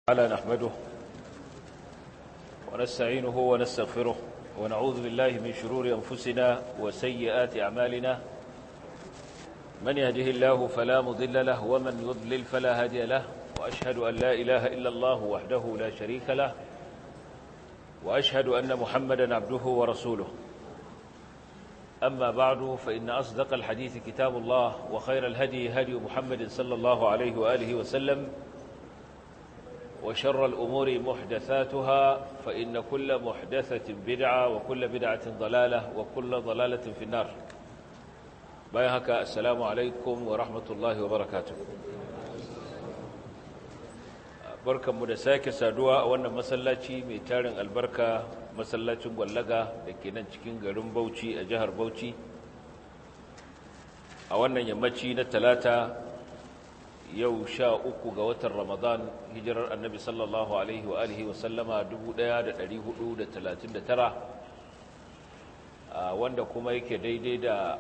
على نحمده ونستعينه ونستغفره ونعوذ بالله من شرور أنفسنا وسيئات أعمالنا من يهده الله فلا مضل له ومن يضلل فلا هادي له وأشهد أن لا إله إلا الله وحده لا شريك له وأشهد أن محمدا عبده ورسوله أما بعد فإن أصدق الحديث كتاب الله وخير الهدي هدي محمد صلى الله عليه وآله وسلم وشر الأمور محدثاتها فإن كل محدثة بدعة وكل بدعة ضلالة وكل ضلالة في النار بايهك السلام عليكم ورحمة الله وبركاته barkan mu da sake saduwa a wannan masallaci mai tarin albarka masallacin gwallaga da ke nan cikin garin Bauchi a jihar Bauchi a wannan yammaci na talata yau sha uku ga watan Ramadan hijirar annabi sallallahu alaihi wa alihi wa sallama 1439 wanda kuma yake daidai da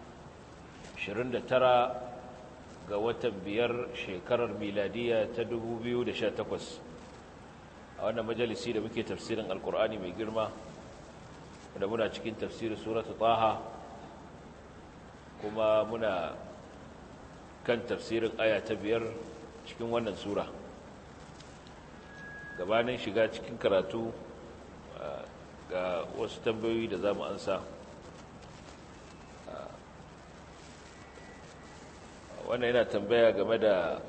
29 ga watan biyar shekarar miladiya ta 2018 a wannan majalisi da muke tafsirin alkur'ani mai girma da muna cikin tafsirin suratu taha kuma muna kan tafsirin aya ta biyar cikin wannan sura gabanin shiga cikin karatu ga wasu tambayoyi da za mu ansa wannan yana tambaya game da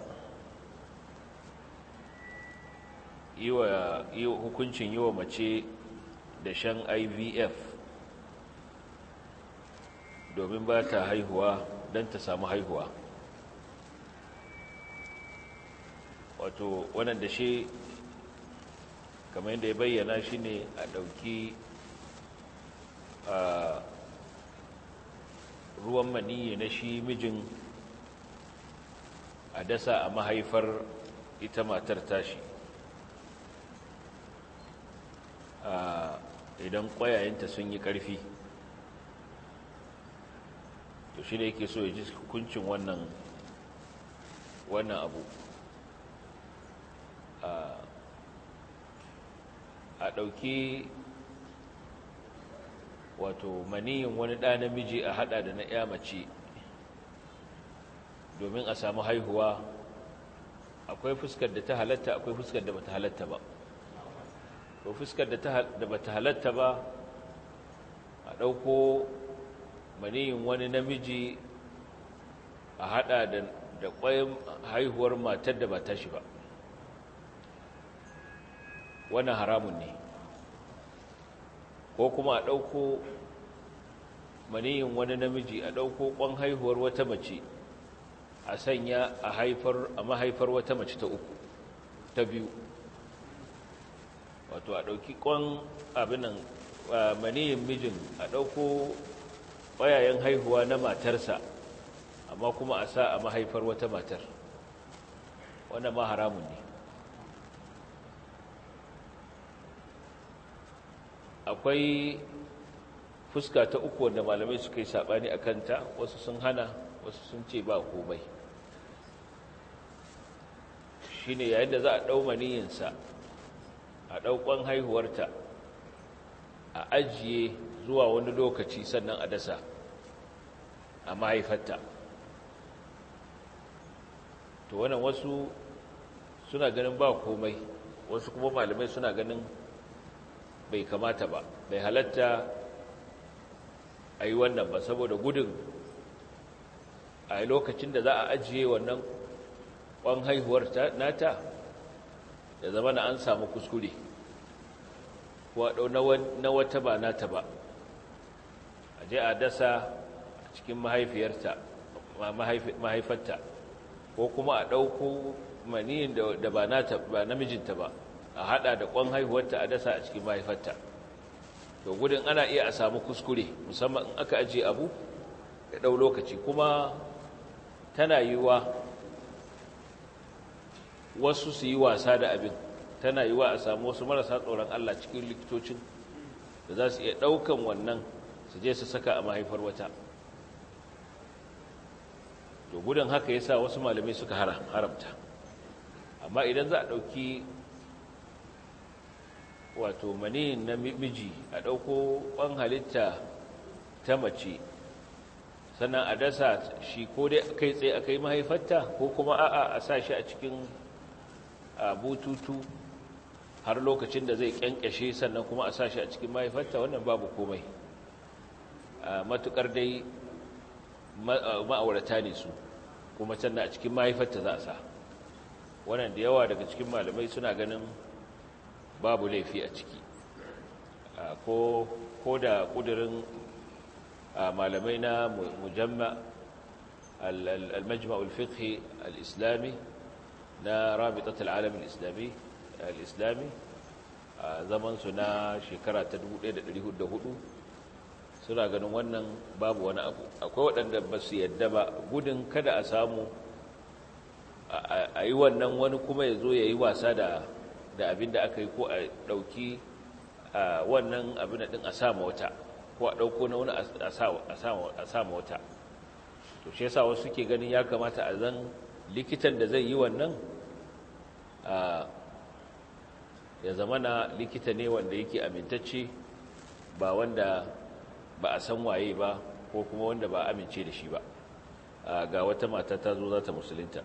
yi hukuncin yi wa mace da shan ivf domin ba ta haihuwa don ta samu haihuwa wato wannan da shi kamar yadda ya bayyana shi ne a ɗauki ruwan maniyi na shi mijin a dasa a mahaifar ita matar tashi idan ƙwayayenta sun yi ƙarfi to shi ne yake so ya ji hukuncin wannan wannan abu a ɗauki wato maniyin wani ɗa namiji a haɗa da na ya mace domin a samu haihuwa akwai fuskar da ta halatta akwai fuskar da bata halatta ba to fuskar da bata halatta ba a ɗauko maniyin wani namiji a haɗa da ƙwayin haihuwar matar da ba ta shi ba wannan haramun ne ko kuma a ɗauko maniyin wani namiji a ɗauko ƙwan haihuwar wata mace a sanya a haifar a mahaifar wata mace ta uku ta biyu wato a ɗauki ƙwan abinan maniyin mijin a ɗauko ƙwayayen haihuwa na matarsa amma kuma a sa a mahaifar wata matar wannan ma haramun ne akwai fuska ta uku wanda malamai suka yi saɓani a kanta wasu sun hana wasu sun ce ba komai shi ne yayin da za a ɗau maniyinsa a ɗauƙon haihuwarta a ajiye zuwa wani lokaci sannan a dasa a mahaifarta to wannan wasu suna ganin ba komai wasu kuma malamai suna ganin bai kamata ba bai halatta a yi wannan ba saboda gudun a lokacin da za a ajiye wannan ƙwan haihuwar nata da zama na an samu kuskure na wata ba nata ba a je a dasa a cikin mahaifiyarta mahaifarta ko kuma a ɗauko maniyin da ba namijinta ba a hada da kwan haihuwarta a dasa a cikin mahaifarta to gudun ana iya a samu kuskure musamman in aka ajiye abu ya dau lokaci kuma tana yiwa wasu su yi wasa da abin tana yiwa a samu wasu marasa tsoron Allah cikin likitocin da za su iya daukan wannan su je su saka a mahaifar wata to gudun haka yasa wasu malamai suka haramta amma idan za a ɗauki wato mani na miji a ɗauko ƙwan halitta ta mace sannan a dasa shi ko dai kai tsaye a kai mahaifarta ko kuma a'a a sa shi a cikin bututu har lokacin da zai kyankyashe sannan kuma a sa shi a cikin mahaifarta wannan babu komai matukar dai ma'aurata ne su kuma sannan a cikin mahaifarta za a sa wannan da yawa daga cikin malamai suna ganin babu laifi a ciki ko da kudirin malamai na mujamma al-majma'ul fiqhi al-islami na rabitat al-alam al-islami al-islami a zaman su na shekara ta 1404 suna ganin wannan babu wani abu akwai waɗanda ba su yadda ba gudun kada a samu a yi wannan wani kuma ya zo ya yi wasa da abin da aka yi ko a ɗauki wannan abin ɗin a sama wata ko a ɗauko na wani a sama wata to shi yasa wasu ke ganin ya kamata a zan likitan da zai yi wannan ya zama na likita ne wanda yake amintacce ba wanda ba a san waye ba ko kuma wanda ba amince da shi ba ga wata mata ta zo za ta musulunta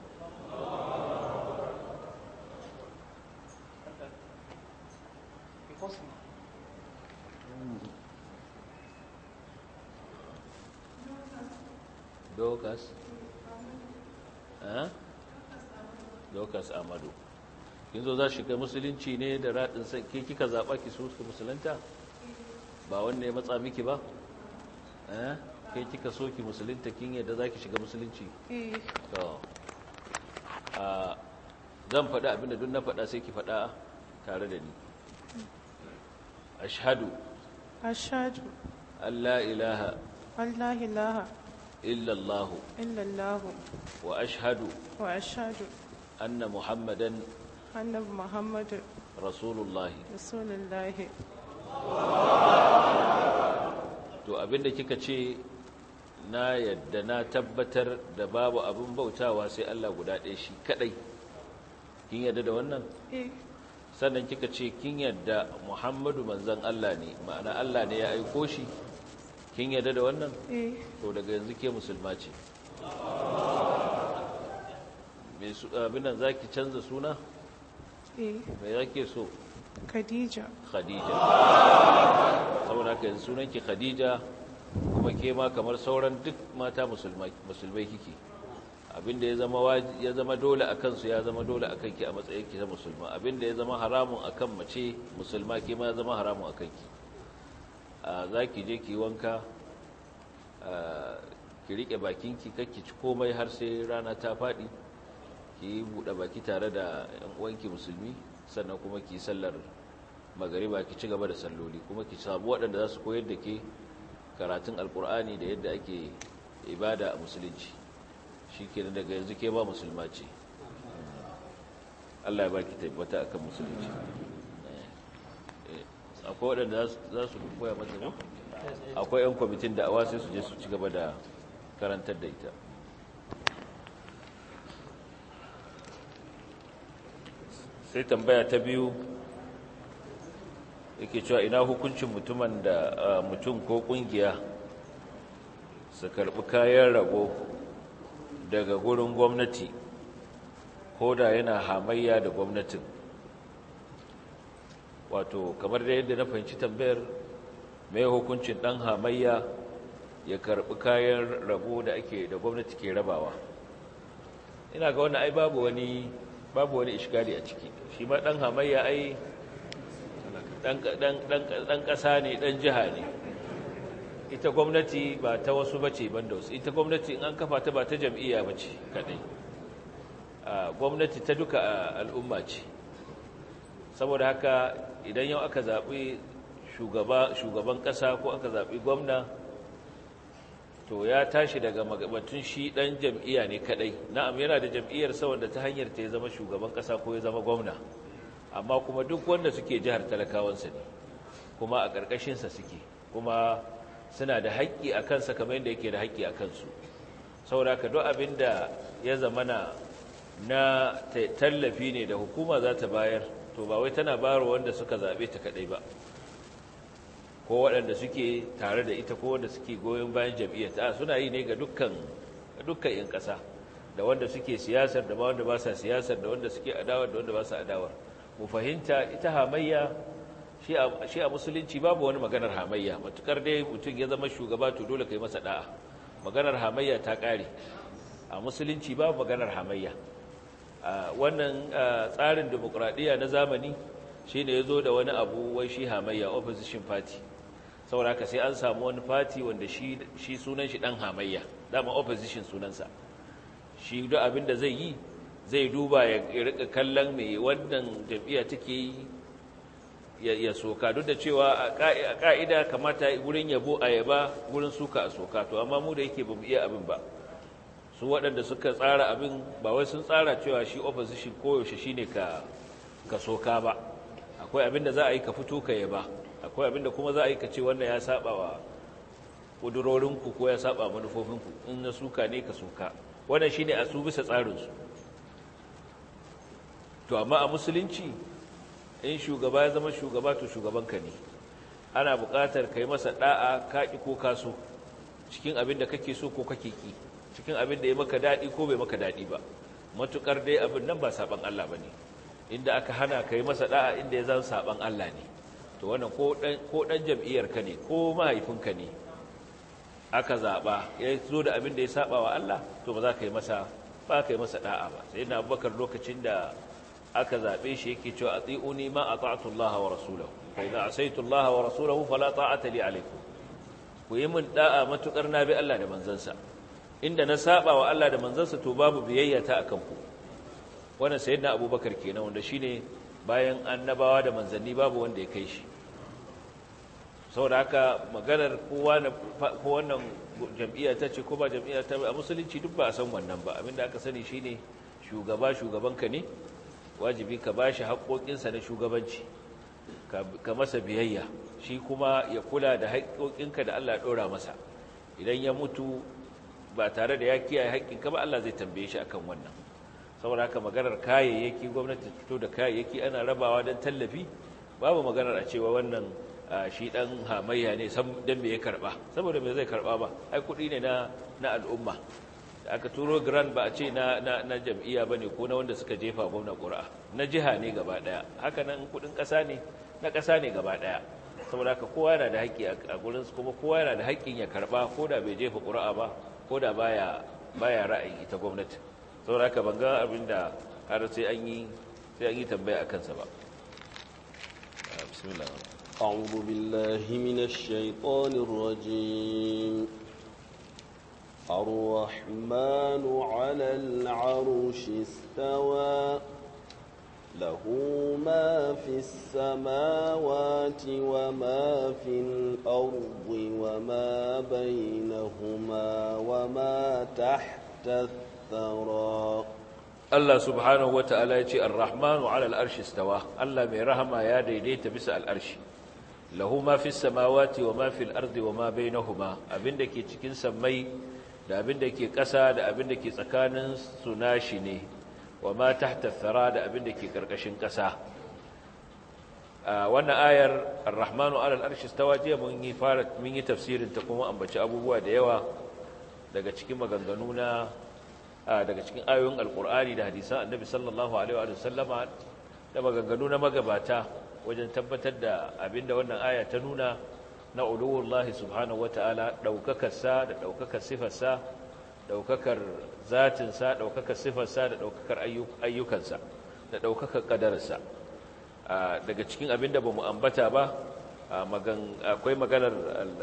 dokas dokas amadu kin zo za shiga musulunci ne da raɗin sai ke kika zaɓa ki so ki musulunta ba wanda ya matsa miki ba eh ke kika so ki musulunta kin yadda za ki shiga musulunci to a zan faɗa abinda duk na faɗa sai ki faɗa tare da ni ashhadu ashhadu alla ilaha Allah ilaha illa allah illa Allah wa ashhadu wa ashhadu anna muhammadan annabi Muhammad rasulullahi rasulullahi to abinda kika ce na yadda na tabbatar da babu abin bautawa sai Allah guda ɗaya shi kadai kin yadda da wannan eh sannan kika ce kin yadda Muhammadu manzon Allah ne ma'ana Allah ne ya aiko shi kin yadda da wannan eh to daga yanzu ke musulma ce me su abin nan zaki canza suna eh me zake so Khadija Khadija saboda haka yanzu sunanki Khadija kuma ke ma kamar sauran duk mata musulmai musulmai kike abinda ya zama waji- ya zama dole akan su ya zama dole akan ki a matsayin ki ta musulma abinda ya zama haramun akan mace musulma ke ma ya zama haramun akan ki a zaki je ki wanka a, ki rike bakinki kakki ci komai har sai rana ta fadi ki buɗe baki tare da yan uwanki musulmi sannan kuma ki sallar magariba ki ci gaba da salloli kuma ki samu waɗanda za su koyar da ke karatun alkur'ani da yadda ake ibada a musulunci shi ke daga yanzu ke ba musulma ce Allah ya ba ki tabbata akan musulunci Eh, eh, akwai waɗanda za su- za su koya mata ko akwai 'yan kwamitin da awa sai su je su ci gaba da karantar da ita sai tambaya ta biyu yake cewa ina hukuncin mutumin da ah, mutum ko kungiya su karbi kayan rago daga gurin gwamnati ko da yana hamayya da gwamnatin wato kamar da yadda na fahimci tambayar mai hukuncin dan hamayya ya karbi kayan rabo da ake da gwamnati ke rabawa ina ga wannan ai babu wani babu wani iskali a ciki shi ma dan hamayya ai dan dan dan dan kasa ne dan jiha ne ita gwamnati ba ta wasu bace banda wasu ita gwamnati in an kafa ta ba ta jam'iyya bace kadai a gwamnati ta duka a, al'umma ce saboda haka idan yau aka zaɓi shugaba shugaban ƙasa ko aka zaɓi gwamna to ya tashi daga magabatun shi ɗan jam'iyya ne kaɗai na'am yana da jam'iyyar saboda ta hanyar ta ya zama shugaban ƙasa ko ya zama gwamna amma kuma duk wanda suke jihar talakawansa ne kuma a ƙarƙashinsa suke kuma suna da haƙƙi a kansa kamar yadda yake da haƙƙi a kansu saboda ka duk abin da ya zama na na tallafi ne da hukuma za ta bayar to ba wai tana bayarwa wanda suka zaɓe ta kaɗai ba ko waɗanda suke tare da ita ko wanda suke goyon bayan jam'iyyar ta suna yi ne ga dukkan dukkan 'yan ƙasa da wanda suke siyasar da wanda ba sa siyasar da wanda suke adawar da wanda ba sa adawar mu fahimta ita hamayya shi a musulunci babu wani maganar hamayya matukar dai mutum ya zama shugaba to dole kai masa da'a maganar hamayya ta ƙare a musulunci babu maganar hamayya wannan tsarin demokuraɗiyya na zamani shi ne ya zo da wani abu wai shi hamayya opposition party saboda haka sai an samu wani party wanda shi sunan shi ɗan hamayya dama opposition sunansa shi duk abin da zai yi zai duba ya rika kallon mai wannan jam'iyya take yi ya soka duk da cewa a ka'ida kamata wurin yabo a yaba wurin suka a soka to amma mu da yake ba mu iya abin ba su waɗanda suka tsara abin ba wai sun tsara cewa shi opposition koyaushe shi ne ka soka ba akwai abin da za a yi ka fito ka yaba akwai abin da kuma za a yi ka ce wannan ya saba wa ƙudurorinku ko ya saba manufofinku in na suka ne ka soka wannan shi ne a su bisa tsarinsu to amma a musulunci in shugaba ya zama shugaba to shugabanka ne ana buƙatar ka yi masa ɗa'a kaƙi ko kaso cikin abin da kake so ko kake ƙi cikin abin da ya maka daɗi ko bai maka daɗi ba matuƙar dai abin nan ba saɓan Allah ba ne inda aka hana ka yi masa ɗa'a inda ya zan saɓan Allah ne to wannan ko ɗan jam'iyyarka ne ko mahaifinka ne aka zaɓa ya zo da abin da ya saɓa wa Allah to ba za ka yi masa ba ka yi masa ɗa'a ba sai na abubakar lokacin da aka zaɓe shi yake cewa a tsi'uni ma a ta'atullaha wa rasulahu fa idza asaytullaha wa rasulahu fala ta'ata li alaikum ku yi min da'a matukar na bi Allah da manzansa inda na saba wa Allah da manzansa to babu biyayya ta akan ku wannan sayyidina abubakar kenan wanda shine bayan annabawa da manzanni babu wanda ya kai shi saboda haka maganar kowa na ko wannan jam'iyya ta ce ko ba jam'iyya ta a musulunci duk ba a san wannan ba abinda aka sani shine shugaba shugabanka ne wajibi ka bashi haƙoƙinsa na shugabanci ka masa biyayya shi kuma ya kula da haƙoƙinka da Allah ɗora masa idan ya mutu ba tare da ya kiyaye haƙƙinka ba Allah zai tambaye shi akan wannan saboda haka maganar kayayyaki gwamnati fito da kayayyaki ana rabawa don tallafi babu maganar a cewa wannan shi ɗan hamayya ne don me ya karɓa saboda me zai karɓa ba ai kuɗi ne na al'umma da aka turo grand ba a ce na, na, jam'iyya ba ne ko na wanda suka jefa gwamna ƙura'a na jiha ne gaba ɗaya haka nan kudin ƙasa ne na ƙasa ne gaba ɗaya saboda haka kowa yana da haƙƙi a gurinsu kuma kowa yana da haƙƙin ya karɓa ko da bai jefa ƙura'a ba ko da baya baya ra'ayin ita gwamnati saboda haka ban ga abin da har sai an yi sai an yi tambaya a kansa ba bismillah أعوذ بالله من الشيطان الرجيم الرحمن على العرش استوى له ما في السماوات وما في الأرض وما بينهما وما تحت الثرى Allah subhanahu wata'ala ya ce ar-rahmanu 'ala al-arshi istawa Allah mai rahama ya daidaita bisa al-arshi lahu ma fis samawati wa ma fil ardi wa ma bainahuma abinda ke cikin sammai da abinda ke ƙasa da abinda ke tsakanin su nashi ne wa ma tahta thara da abinda ke karkashin ƙasa wannan ayar ar-rahmanu 'ala al-arshi istawa jiya mun yi fara mun yi tafsirin ta kuma ambaci abubuwa da yawa daga cikin maganganu na daga cikin ayoyin alkur'ani da hadisan annabi sallallahu alaihi wa sallama da maganganu na magabata wajen tabbatar da abinda wannan aya ta nuna na uluwullahi subhanahu wataala daukakarsa da daukakar sifarsa daukakar zatinsa daukakar sifarsa da daukakar ayyukansa da daukakar kadararsa daga cikin abinda bamu ambata ba akwai maganar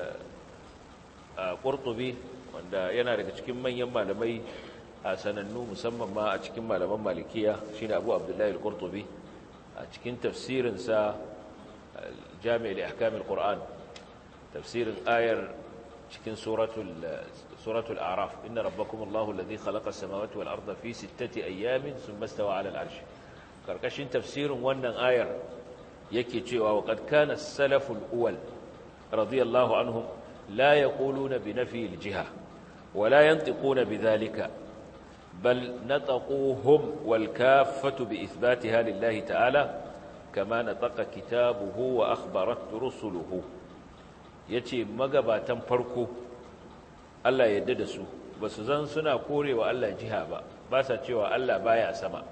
qurtubi wanda yana daga cikin manyan malamai a sanannu musamman ma a cikin malaman malikiya shine Abu Abdullahi al-Qurtubi a cikin tafsirinsa Jami' li-Ahkam al-Qur'an tafsirin ayar cikin suratul suratul A'raf inna rabbakum Allahu alladhi khalaqa as-samawati wal arda fi sittati ayyamin thumma istawa 'ala al-'arsh karkashin tafsirin wannan ayar yake cewa wa qad kana as-salaful awwal radiyallahu anhum la yaquluna bi nafi al-jiha ولا ينطقون بذلك بل نطقوهم والكافة بإثباتها لله تعالى kama nataqa kitabuhu wa akhbarat rusuluhu yace magabatan farko Allah ya yarda da su basu zan suna korewa Allah jiha ba ba sa cewa Allah baya sama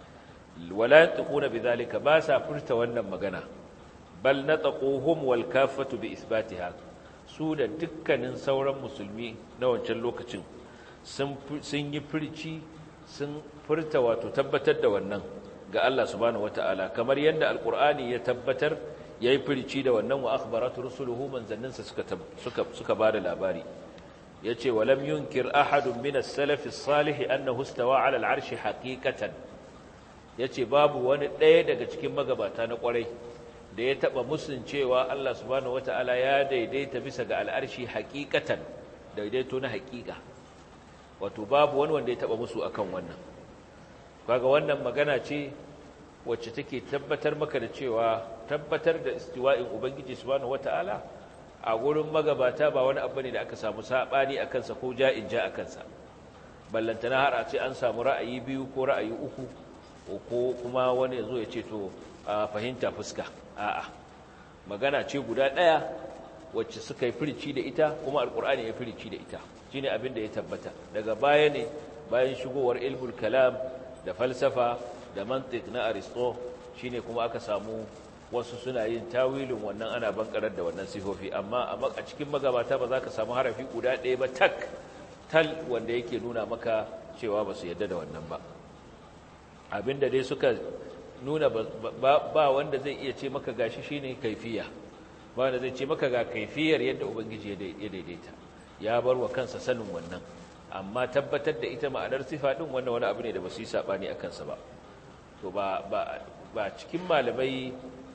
wala yantquna bidhalika ba sa furta wannan magana bal nataquhum wal kaffatu bi isbatiha su da dukkanin sauran musulmi na wancan lokacin sun yi furci sun furta wato tabbatar da wannan ga Allah subhanahu wataala kamar yadda alqur'ani ya tabbatar yayi furci da wannan wa akhbaratu rusuluhu manzanninsa suka suka suka bada labari yace walam yunkir ahadun min as-salaf as-salih annahu istawa 'ala al-'arshi haqiqatan yace babu wani ɗaya daga cikin magabata na ƙwarai da ya taba musun cewa Allah subhanahu wataala ya daidaita bisa ga al'arshi haqiqatan daidaito na haqiqa wato babu wani wanda ya taba musu akan wannan kaga wannan magana ce wacce take tabbatar maka da cewa tabbatar da istiwa'in ubangiji subhanahu wataala a gurin magabata ba wani abu ne da aka samu sabani akan sa ko ja'in ja akan sa ballantana har a ce an samu ra'ayi biyu ko ra'ayi uku ko kuma wani yazo ya ce to a fahimta fuska a'a magana ce guda ɗaya wacce suka yi firici da ita kuma alkur'ani ya firici da ita shine abin da ya tabbata daga baya ne bayan shigowar ilmul kalam da falsafa da mantiq na aristo shine kuma aka samu wasu suna yin tawilin wannan ana bankarar da wannan sifofi amma a cikin magabata ba za ka samu harafi guda ɗaya ba tak tal wanda yake nuna maka cewa ba su yadda da wannan ba abinda dai suka nuna ba wanda zai iya ce maka gashi shine kaifiya ba wanda zai ce maka ga kaifiyar yadda ubangiji ya daidaita ya bar wa kansa sanin wannan amma tabbatar da ita ma'anar sifa din wannan wani abu ne da ba su yi sabani a kansa ba to ba ba ba cikin malamai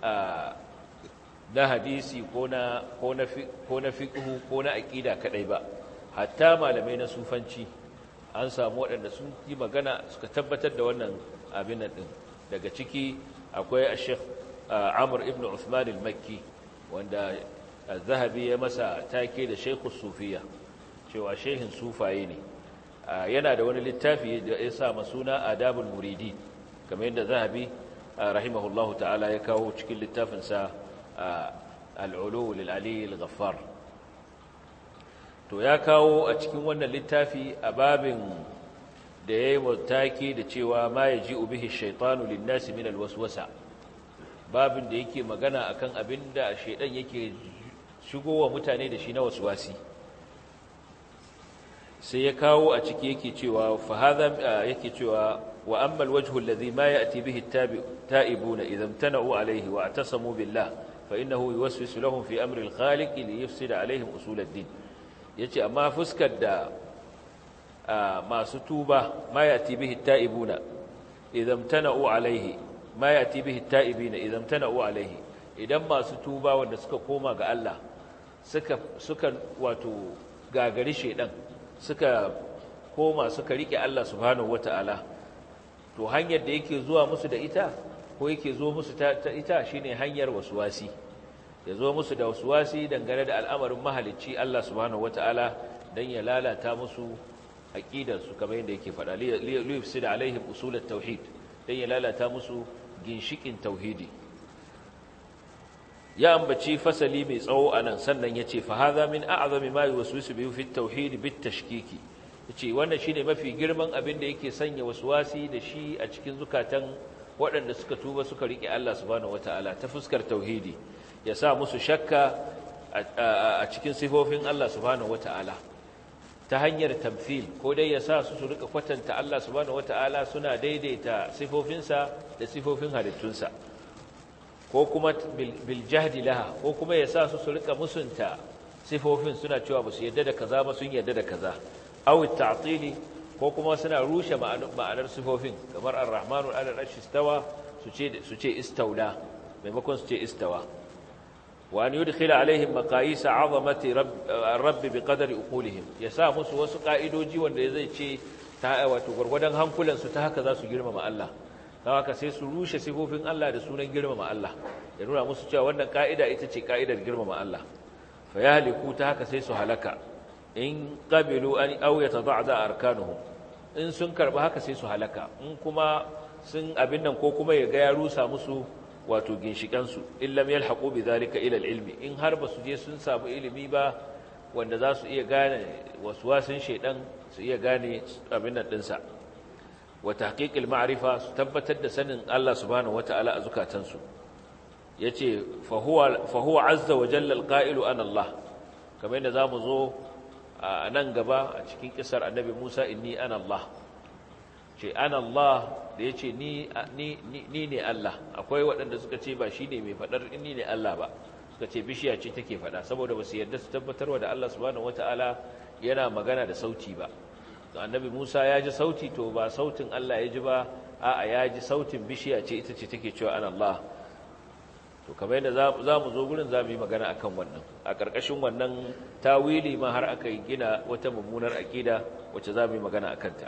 na hadisi ko na ko na ko na fiqh ko na aqida kadai ba hatta malamai na sufanci an samu waɗanda sun yi magana suka tabbatar da wannan abin nan din daga ciki akwai a sheikh amur ibn Uthman al-makki wanda zahabi ya masa take da sheikhu sufiya cewa shehin sufaye ne yana da wani littafi da ya sa masuna adabul muridi kamar yadda zahabi rahimahullahu ta'ala ya kawo cikin littafinsa al'ulu lil'ali al-ghaffar to ya kawo a cikin wannan littafi a babin da ya yi mataki da cewa ma ya ji ubihi shaitanu linnasi min alwaswasa babin da yake magana akan abin da shaidan yake shigowa mutane da shi na waswasi sai ya kawo a ciki yake cewa fa hadha yake cewa wa amma alwajhu alladhi ma ya'ti bihi at-ta'ibuna idha imtana'u alayhi wa atasamu billah fa innahu yuwaswisu lahum fi amri al-khaliq li yufsida alayhim usul ad-din yace amma fuskar da masu tuba ma ya'ti bihi at-ta'ibuna idha imtana'u alayhi ma ya'ti bihi at-ta'ibina idha imtana'u alayhi idan masu tuba wanda suka koma ga Allah suka suka wato gagari shedan suka koma suka rike Allah subhanahu wata'ala to hanyar da yake zuwa musu da ita ko yake zo musu ta, ita shine hanyar waswasi ya zo musu da waswasi dangane da al'amarin mahalicci Allah subhanahu wata'ala dan ya lalata musu aqidar su kamar yadda yake faɗa li yufsida alaihim usul at-tauhid dan ya lalata musu ginshikin tauhidi ya ambaci fasali mai tsawo anan sannan yace fa hadha min a'zami ma yuwaswisu bihi fi at-tauhid bit-tashkiki yace wannan shine mafi girman abin da yake sanya waswasi da shi a cikin zukatan waɗanda suka tuba suka rike Allah subhanahu wataala ta fuskar tauhidi ya sa musu shakka a cikin sifofin Allah subhanahu wataala ta hanyar tamthil ko dai ya sa su su rika kwatanta Allah subhanahu wataala suna daidaita sifofinsa da sifofin halittunsa ko kuma bil jahdi laha ko kuma ya sa su su rika musunta sifofin suna cewa ba su yadda da kaza ba sun yadda da kaza aw ta'tili ko kuma suna rushe ma'anar sifofin kamar ar-rahmanu ala al-arshi istawa su ce su ce istawla maimakon su ce istawa wa an yudkhila alaihim maqayis 'azamati rabb biqadri uqulihim ya sa musu wasu ka'idoji wanda zai ce ta wato gurgurdan hankulan su ta haka za su girmama Allah don haka sai su rushe sifofin Allah da sunan girmama Allah ya nuna musu cewa wannan ka'ida ita ce ka'idar girmama Allah fa yahliku ta haka sai su halaka in qabilu an aw yatada'da arkanuhum in sun karba haka sai su halaka in kuma sun abin nan ko kuma ya ga ya rusa musu wato ginshikansu illam yalhaqu bidhalika ila ilmi in har ba su je sun samu ilimi ba wanda za su iya gane waswasin shaidan su iya gane abin nan dinsa wa tahqiqil ma'rifa su tabbatar da sanin Allah subhanahu wata'ala a zukatansu yace fa huwa fa huwa azza wa jalla alqa'ilu ana Allah kamar yadda zamu zo a nan gaba a cikin kisar annabi Musa inni ana Allah ce ana Allah da yace ni ni ni ne Allah akwai waɗanda suka ce ba shine mai fadar inni ne Allah ba suka ce bishiya ce take fada saboda ba su yarda su tabbatarwa da Allah subhanahu wata'ala yana magana da sauti ba annabi Musa ya ji sauti to ba sautin Allah ya ji ba a'a ya ji sautin bishiya ce ita ce take cewa ana Allah to kamar yadda za mu zo gurin za mu yi magana akan wannan a ƙarƙashin wannan tawili ma har aka yi gina wata mummunar aƙida wacce za mu yi magana a kanta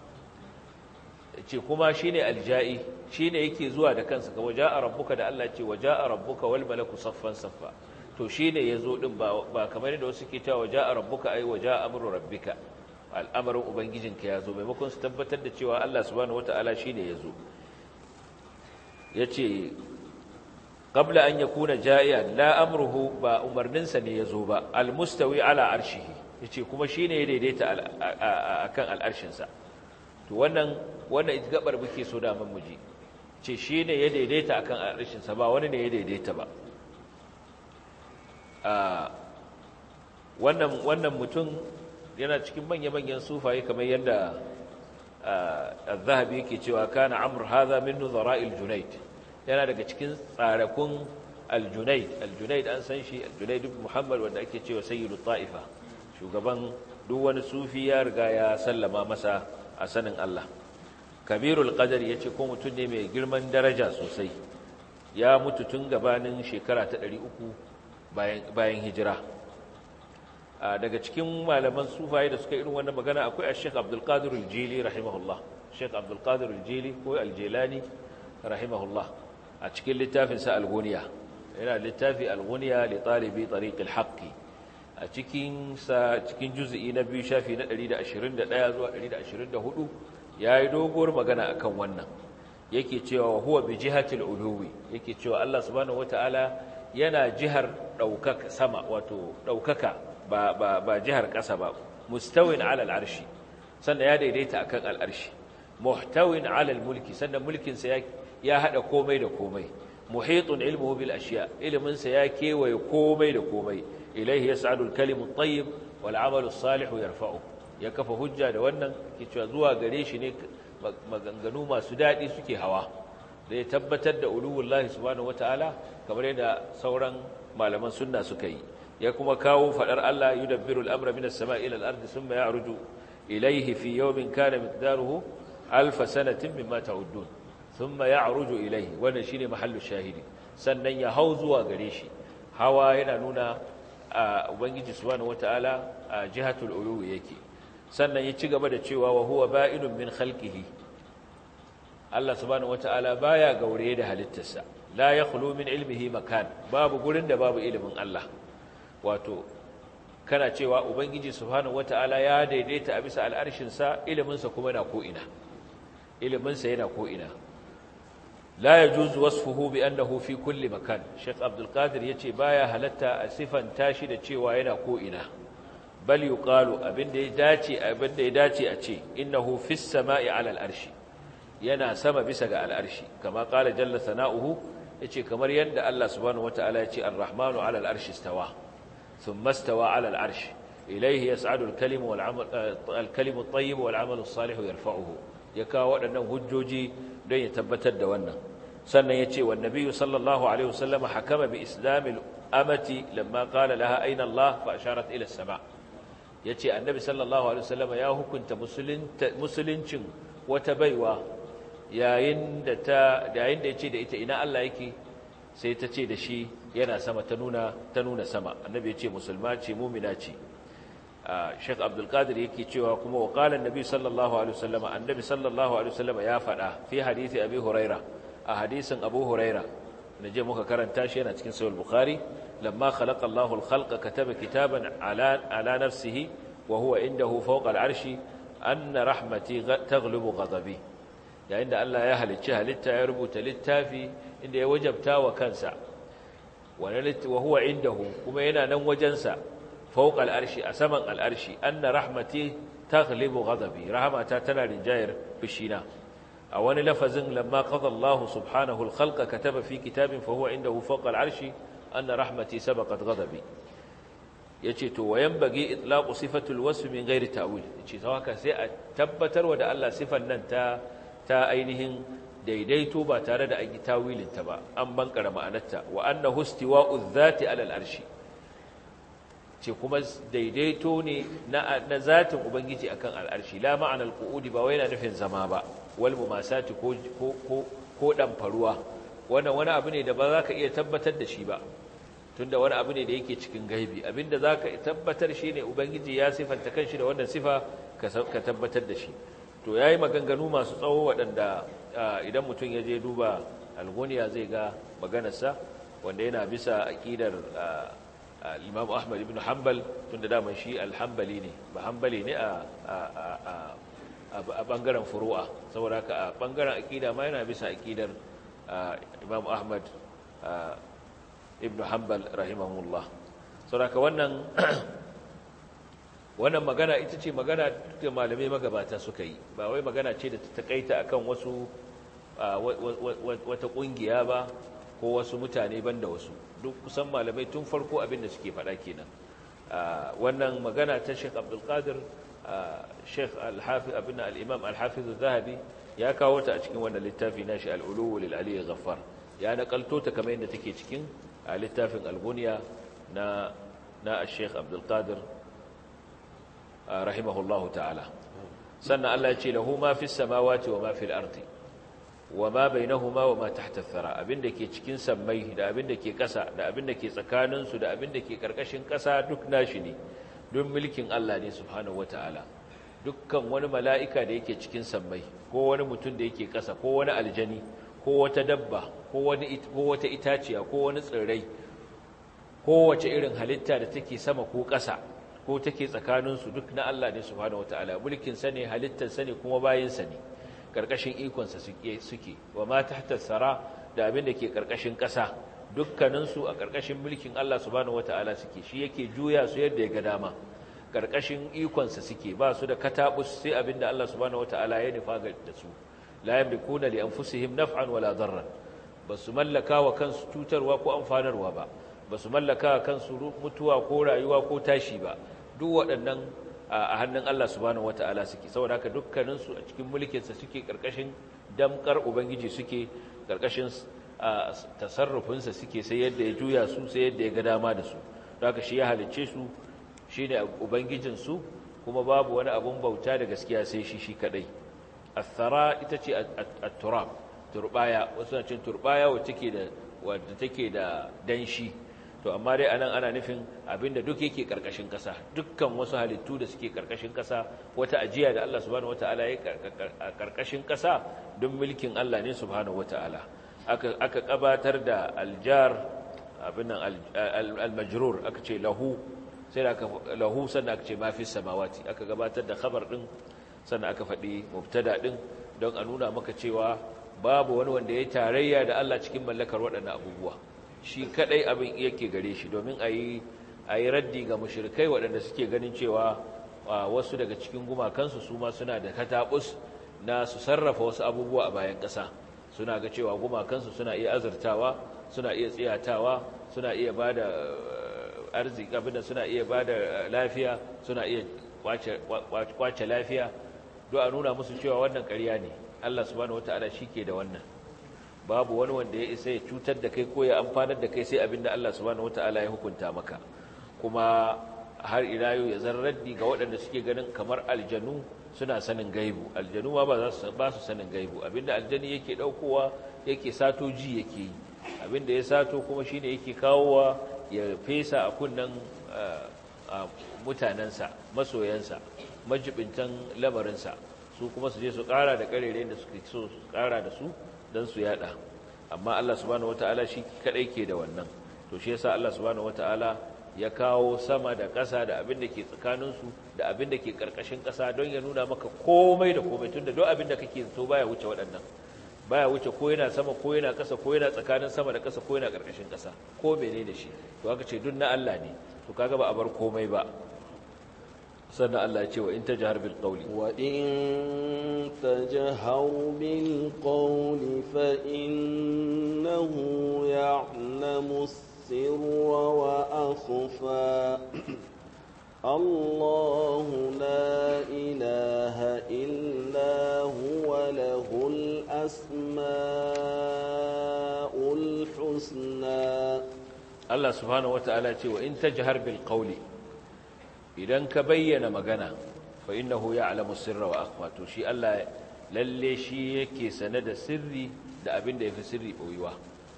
ce kuma shi ne alja'i shi ne yake zuwa da kansa ka waja a rabbuka da Allah ce waja a rabbuka wal malaku saffan saffa to shi ne ya zo ɗin ba kamar yadda wasu ke cewa waja a rabbuka ai waja amru rabbika al'amarin ubangijinka ya zo maimakon su tabbatar da cewa Allah subhanahu wata'ala shi ne ya zo ya ce qabla an yakuna ja'ian la amruhu ba umarninsa ne ya zo ba almustawi ala arshihi yace kuma shine ya daidaita akan al'arshinsa to wannan wannan gabar muke so da mun muji ce shine ya daidaita akan al'arshinsa ba wani ne ya daidaita ba wannan wannan mutum yana cikin manya-manyan sufaye kamar yadda az-zahabi yake cewa kana amr hadha min nuzara'il junayd yana daga cikin tsarakun al-junayd al-junayd an san shi al-junayd ibn muhammad wanda ake cewa sayyidu ta'ifa shugaban duk wani sufi ya riga ya sallama masa a sanin Allah kabirul qadar yace ko mutum ne mai girman daraja sosai ya mutu tun gabanin shekara ta 300 bayan bayan hijira daga cikin malaman sufaye da suka irin wannan magana akwai Sheikh Abdul Qadir al-Jili rahimahullah Sheikh Abdul Qadir al-Jili ko al-Jilani rahimahullah a cikin littafin sa al-Ghuniya yana littafi al-Ghuniya li talibi tariq al-haqq a cikin sa cikin juz'i na biyu shafi na 121 zuwa 124 yayi doguwar magana akan wannan yake cewa huwa bi jihati al-uluwi yake cewa Allah subhanahu wataala yana jihar daukaka sama wato daukaka ba, ba, ba jihar ƙasa ba mustawin alal arshi sannan ya daidaita akan al'arshi muhtawin alal mulki sannan mulkinsa ya, ya haɗa komai da komai muhitun ilmuhu bil ashiya iliminsa ya kewaye komai da komai ilaihi yas'adu al-kalimu at-tayyib wal 'amalu as-salihu yarfa'u ya kafa hujja da wannan ke cewa zuwa gare shi ne maganganu masu daɗi suke hawa da ya tabbatar da uluwullahi subhanahu wataala kamar yadda sauran malaman sunna suka yi ya kuma kawo fadar Allah yudabbiru al-amra minas sama'i ila al-ardi thumma ya'ruju ilayhi fi yawmin kana miqdaruhu alf sanatin mimma ta'uddun thumma ya'ruju ilayhi wannan shine mahallu shahidi sannan ya hau zuwa gare shi hawa yana nuna ubangiji subhanahu wataala a jihatul uluwi yake sannan ya ci gaba da cewa wa huwa ba'inun min khalqihi Allah subhanahu wataala baya gaure da halittarsa la yakhlu min ilmihi makan babu gurin da babu ilimin Allah wato kana cewa ubangiji subhanahu wataala ya daidaita a bisa al'arshinsa iliminsa kuma na ko'ina iliminsa yana ko'ina la yajuzu wasfuhu bi annahu fi kulli makan Sheikh Abdul Qadir yace baya halatta a sifan tashi da cewa yana ko'ina bal yuqalu abinda ya dace abinda ya dace a ce innahu fis sama'i 'ala al'arshi yana sama bisa ga al'arshi kama qala jalla sana'uhu yace kamar yadda Allah subhanahu wataala yace ar-rahmanu 'ala al'arshi istawa ثم استوى على العرش إليه يسعد الكلم والعمل الكلم الطيب والعمل الصالح يرفعه يكا waɗannan hujjoji don ya tabbatar da wannan sannan yace wa nabiyyu sallallahu alaihi wasallam hakama bi islamil amati lamma qala laha aina Allah fa asharat ila as-sama yace annabi sallallahu alaihi wasallam ya hukunta musuluncin wata baiwa yayin da ta yayin da yace da ita ina Allah yake sai ta ce da shi yana sama ta nuna ta nuna sama annabi ya ce musulma ce mumina ce Sheikh Abdul Qadir yake cewa kuma wa qala annabi sallallahu alaihi wasallam annabi sallallahu alaihi wasallam ya faɗa fi hadisi Abi Huraira a hadisin Abu Huraira naje muka karanta shi yana cikin Sahih Bukhari lamma khalaqa Allahu al-khalqa kataba kitaban ala ala nafsihi wa huwa indahu fawqa al-arshi anna rahmati taghlibu ghadabi yayin da Allah ya halicci halitta ya rubuta littafi inda ya wajabta wa kansa wa huwa indahu kuma yana nan wajensa fawqa al'arshi a saman al'arshi anna rahmati taghlibu ghadabi rahmata tana rinjayar bishina a wani lafazin lamma qada Allah subhanahu al-khalqa kataba fi kitabin fa huwa indahu fawqa al'arshi anna rahmati sabaqat ghadabi yace to wayan bagi itlaqu sifatul wasf min ghairi ta'wil yace haka sai a tabbatarwa da Allah sifan nan ta ta ainihin daidaito ba tare da an yi tawilinta ba an bankara ma'anarta wa annahu istiwa'u dhati 'ala al-arshi ce kuma daidaito ne na na zatin ubangiji akan al-arshi la ma'ana al-qu'udi ba wai yana nufin zama ba wal mumasati ko ko ko ko dan faruwa wannan wani abu ne da ba za ka iya tabbatar da shi ba tunda wani abu ne da yake cikin gaibi abinda za ka tabbatar shi ne ubangiji ya sifanta kanshi da wannan sifa ka tabbatar da shi to ya yi maganganu masu tsawo waɗanda idan mutum ya je duba algoniya zai ga maganarsa wanda yana bisa aƙidar imam ahmad ibn hanbal tun da daman shi alhambali ne ba hambali ne a ɓangaren furu'a saboda haka a ɓangaren aƙida ma yana bisa aƙidar imam ahmad ibn hanbal rahimahullah saboda haka wannan wannan magana ita ce magana da malamai magabata suka yi ba wai magana ce da ta takaita akan wasu wata kungiya ba ko wasu mutane banda wasu duk kusan malamai tun farko abin da suke faɗa kenan wannan magana ta Sheikh Abdul Qadir Sheikh Al-Hafiz abin al-Imam Al-Hafiz zahabi ya kawo ta a cikin wannan littafi nashi Al-Ulu lil Ali Ghaffar ya nakalto ta kamar yadda take cikin littafin Al-Bunya na na Sheikh Abdul Qadir rahimahullahu ta'ala sannan Allah ya ce lahu ma fis samawati wa ma fil ardi wa ma bainahuma wa ma tahta thara abinda ke cikin sammai da abinda ke ƙasa da abinda ke tsakanin su da abinda ke karkashin ƙasa duk nashi ne duk mulkin Allah ne subhanahu wataala dukkan wani mala'ika da yake cikin sammai ko wani mutum da yake ƙasa ko wani aljani ko wata dabba ko wani ko wata itaciya ko wani tsirrai ko wace irin halitta da take sama ko ƙasa ko take tsakaninsu duk na Allah ne subhanahu wataala mulkin sa ne halittar sa ne kuma bayin sa ne karkashin ikon sa suke wa ma tahta sara da abin da ke karkashin ƙasa dukkanin su a karkashin mulkin Allah subhanahu wataala suke shi yake juya su yadda ya ga dama karkashin ikon sa suke ba su da katabus sai abin da Allah subhanahu wataala ya nufa ga da su la yamlikuna li anfusihim naf'an wala darran basu mallaka wa kansu cutarwa ko amfanarwa ba ba su mallaka kansu mutuwa ko rayuwa ko tashi ba duk waɗannan a hannun Allah subhanahu wata'ala suke saboda haka dukkaninsu a cikin mulkinsa suke ƙarƙashin damkar ubangiji suke ƙarƙashin tasarrufinsa suke sai yadda ya juya su sai yadda ya ga dama da su don haka shi ya halicce su shi ne ubangijinsu kuma babu wani abun bauta da gaskiya sai shi shi kaɗai athara ita ce at-turab turbaya wasu na cin turbaya wacce take da danshi to amma dai anan ana nufin abinda duk yake karkashin kasa dukkan wasu halittu da suke karkashin kasa wata ajiya da Allah subhanahu wataala ya karkashin kasa don mulkin Allah ne subhanahu wataala aka aka kabatar da aljar abinan almajrur aka ce lahu sai aka lahu sannan aka ce ma fi samawati aka gabatar da khabar din sannan aka faɗi mubtada din don a nuna maka cewa babu wani wanda ya tarayya da Allah cikin mallakar waɗannan abubuwa shi kadai abin yake gare shi domin a yi raddi ga mushrikai waɗanda suke ganin cewa wasu daga cikin gumakansu su ma suna da katabus na su sarrafa wasu abubuwa a bayan ƙasa suna ga cewa gumakansu suna iya azurtawa suna iya tsiyatawa suna iya ba da arziki abinda suna iya ba da lafiya suna iya kwace lafiya don a nuna musu cewa wannan ƙarya ne Allah subhanahu wata'ala shi ke da wannan babu wani wanda ya isa ya cutar da kai ko ya amfanar da kai sai abinda Allah subhanahu wata'ala ya hukunta maka kuma har ila yau ya zarraddi ga waɗanda suke ganin kamar aljanu suna sanin gaibu aljanu ma ba su ba su sanin gaibu abinda aljani yake daukowa yake sato ji yake yi abinda ya sato kuma shine yake kawowa ya fesa a kunnan mutanensa masoyansa majibintan lamarinsa su kuma su je su ƙara da ƙarere da suke so su ƙara da su don su yada amma Allah subhanahu wata'ala shi kadai ke da wannan to shi yasa Allah subhanahu wata'ala ya kawo sama da ƙasa da abin da ke tsakaninsu da abin da ke ƙarƙashin ƙasa don ya nuna maka komai da komai tun da don abin da kake so baya wuce waɗannan baya wuce ko yana sama ko yana ƙasa ko yana tsakanin sama da ƙasa ko yana ƙarƙashin ƙasa ko mene da shi to aka ce duk na Allah ne to kaga ba a bar komai ba sannan Allah ya ce wa in tajhar bil qawli wa in tajhar bil qawli fa innahu ya'lamu sirra wa akhfa الله لا إله إلا هو له الأسماء الحسنى الله سبحانه وتعالى وإن تجهر بالقول إذن كبين مغنى فإنه يعلم السر وأخفى تشي الله lalle shi yake sane da sirri da abin da yafi sirri boyuwa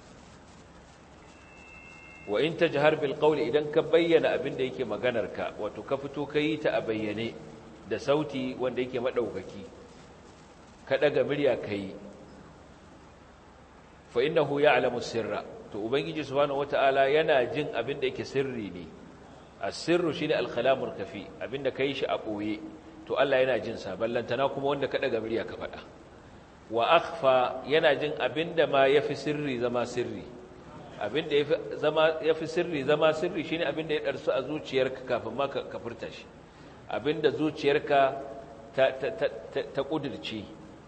wa in tajhar bil qawli idan ka bayyana abin da yake maganarka wato ka fito kai ta a bayyane da sauti wanda yake madaukaki ka daga murya kai fa innahu ya'lamu sirra to ubangiji subhanahu wataala yana jin abin da yake sirri ne as-sirru shine al-kalamul kafi abinda kai shi a boye to Allah yana jin sa ballantana kuma wanda ka daga murya ka faɗa wa akhfa yana jin abinda ma yafi sirri zama sirri abinda yafi zama yafi sirri zama sirri shine abinda ya darsu a zuciyarka kafin ma ka furta shi abinda zuciyarka ta ta ta, ta kudirce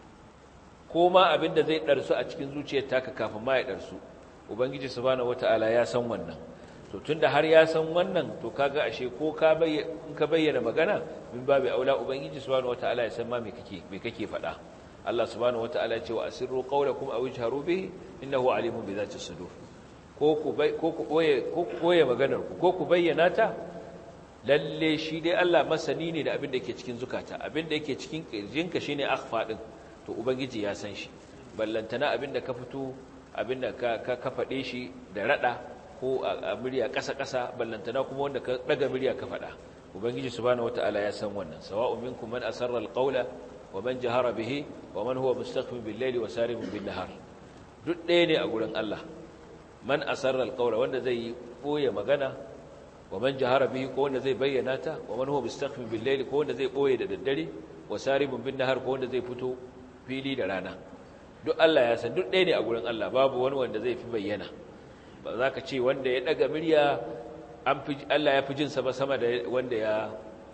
ko ma abinda zai darsu a cikin zuciyar taka kafin ma ya darsu ubangiji subhanahu wataala ya san wannan to tunda har ya san wannan to kaga ashe ko ka bayyana ka bayyana magana min babu aula ubangiji subhanahu wataala ya san ma me kake me kake faɗa Allah subhanahu wataala ya ce wa asirru qawlakum aw ijharu bihi innahu alimun bi dhati sudur ko ku ko ku boye ko ku boye maganar ku ko ku bayyana ta lalle shi dai Allah masani ne da abin da yake cikin zukata abin da yake cikin kirjinka shine akhfa din to ubangiji ya san shi ballantana abin da ka fito abin da ka ka faɗe shi da rada ko a murya ƙasa-ƙasa ballantana kuma wanda ka ɗaga murya ka faɗa ubangiji subhanahu wata'ala ya san wannan sawa'un minkum man asarra alqawla wa man jahara bihi wa man huwa mustaqbil bil layli wa saribun bin nahar duk ɗaya ne a gurin Allah man asarra alqawla wanda zai yi boye magana wa man jahara bihi ko wanda zai bayyana ta wa man huwa mustaqbil bil layli ko wanda zai boye da daddare wa saribun bin nahar ko wanda zai fito fili da rana duk Allah ya san duk ɗaya ne a gurin Allah babu wani wanda zai fi bayyana ba za ka ce wanda ya ɗaga murya Allah ya fi jinsa ba sama da wanda ya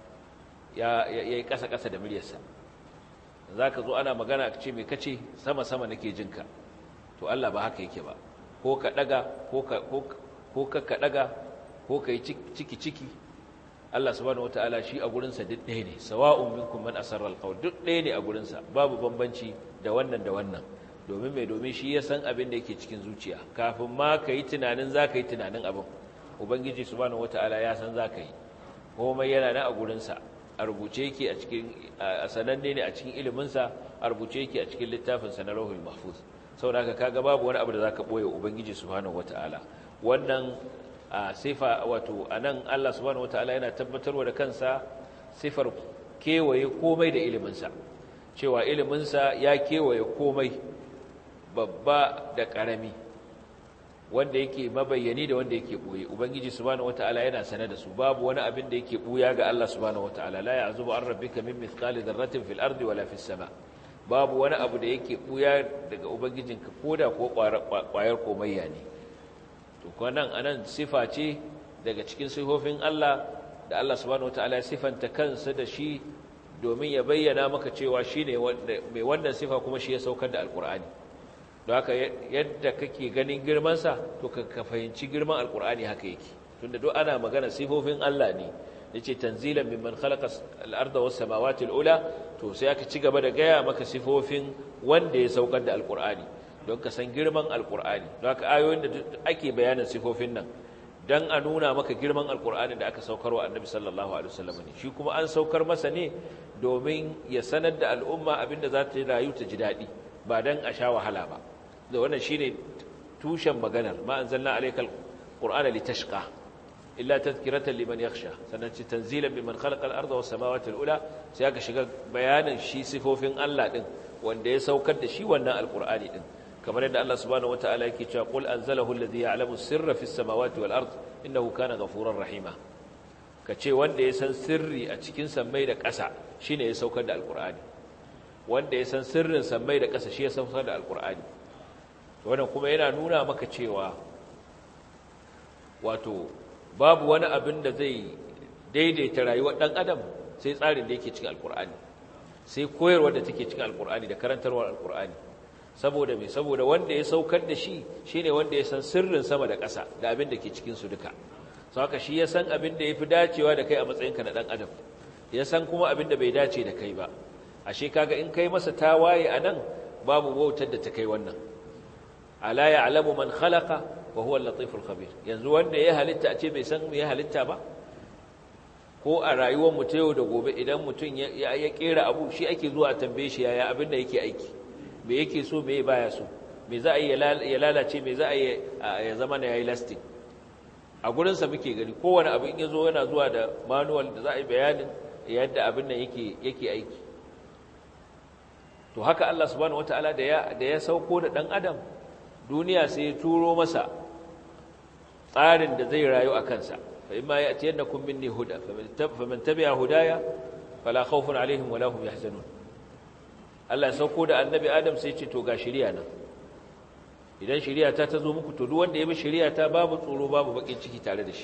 yi ƙasa-ƙasa da muryarsa za ka zo ana magana ka ce mai kace sama-sama nake jinka to Allah ba haka yake ba ko ka ɗaga ko ka ka ɗaga ko ka yi ciki-ciki Allah subhanahu wata'ala shi a gurinsa duk ɗaya ne sawa'un minkum man asarra alqawl duk ɗaya ne a gurinsa babu bambanci da wannan da wannan domin mai domin shi ya san abin da yake cikin zuciya kafin ma ka yi tunanin za ka yi tunanin abin ubangiji subhanahu wata'ala ya san za ka yi komai yana nan a gurinsa a rubuce yake a cikin a sananne ne a cikin iliminsa a rubuce yake a cikin littafinsa na rahul mahfuz saboda haka kaga babu wani abu da zaka boye ubangiji subhanahu wata'ala wannan sifa wato anan Allah subhanahu wata'ala yana tabbatarwa da kansa sifar kewaye komai da iliminsa cewa iliminsa ya kewaye komai babba da ƙarami wanda yake mabayyani da wanda yake ɓoye ubangiji subhanahu wata'ala yana sane da su babu wani abin da yake ɓuya ga Allah subhanahu wata'ala la ya'zubu an rabbika min mithqali dharratin fil ardi wala fis sama babu wani abu da yake ɓuya daga ubangijinka koda ko ƙwayar komayya ne to kwanan anan sifa ce daga cikin sifofin Allah da Allah subhanahu wata'ala ya sifanta kansa da shi domin ya bayyana maka cewa shine mai wannan sifa kuma shi ya saukar da alkur'ani don haka yadda kake ganin girmansa to ka fahimci girman alkur'ani haka yake tunda duk ana magana sifofin Allah ne yace tanzilan mimman khalaqa al-ardha was samawati al-ula to sai aka ci gaba da gaya maka sifofin wanda ya saukar da alkur'ani don ka san girman alkur'ani don haka ayoyin da ake bayanin sifofin nan dan a nuna maka girman alkur'ani da aka saukar wa annabi sallallahu alaihi wasallam ne shi kuma an saukar masa ne domin ya sanar da al'umma abinda za ta rayu ta ji daɗi ba dan a sha wahala ba da wannan shine tushen maganar ma anzalna alaykal qur'ana litashqa illa tadhkiratan liman yakhsha sannan ci tanzilan biman khalaqa al-ardha was samawati al-ula sai aka shiga bayanin shi sifofin Allah din wanda ya saukar da shi wannan alqur'ani din kamar yadda Allah subhanahu wataala yake cewa qul anzalahu alladhi ya'lamu sirra fis samawati wal ard innahu kana ghafurar rahima kace wanda ya san sirri a cikin sammai da ƙasa shine ya saukar da alqur'ani wanda ya san sirrin sammai da ƙasa shi ya saukar da alqur'ani wannan kuma yana nuna maka cewa wato babu wani abin da zai daidaita rayuwar ɗan adam sai tsarin da yake cikin alkur'ani sai koyarwar da take cikin alkur'ani da karantarwar alkur'ani saboda me saboda wanda ya saukar da shi shine wanda ya san sirrin sama da ƙasa da abin da ke cikin su duka sau haka shi ya san abin da ya fi dacewa da kai a matsayinka na ɗan adam ya san kuma abin da bai dace da kai ba ashe kaga in kai masa tawaye a nan babu wautar da ta kai wannan ala ya'lamu man khalaqa wa huwa al-latiful khabir yanzu wanda ya halitta a ce bai san me ya halitta ba ko a rayuwar mu ta yau da gobe idan mutum ya ya kera abu shi ake zuwa a tambaye shi yaya abin da yake aiki me yake so me baya so me za a yi ya lalace me za a yi ya zama na yayi lasting a gurin sa muke gani kowane abu in yazo yana zuwa da manual da za a yi bayanin yadda abin nan yake yake aiki to haka Allah subhanahu wataala da ya da ya sauko da dan adam duniya sai ya turo masa tsarin da zai rayu a kansa fa imma ya'tiyannakum minni huda faman tabi'a hudaya fala khawfun alaihim wala hum yahzanun Allah ya sauko da annabi Adam sai ya ce to ga shari'a nan idan shari'a ta tazo muku to duk wanda ya bi shari'a ta babu tsoro babu bakin ciki tare da shi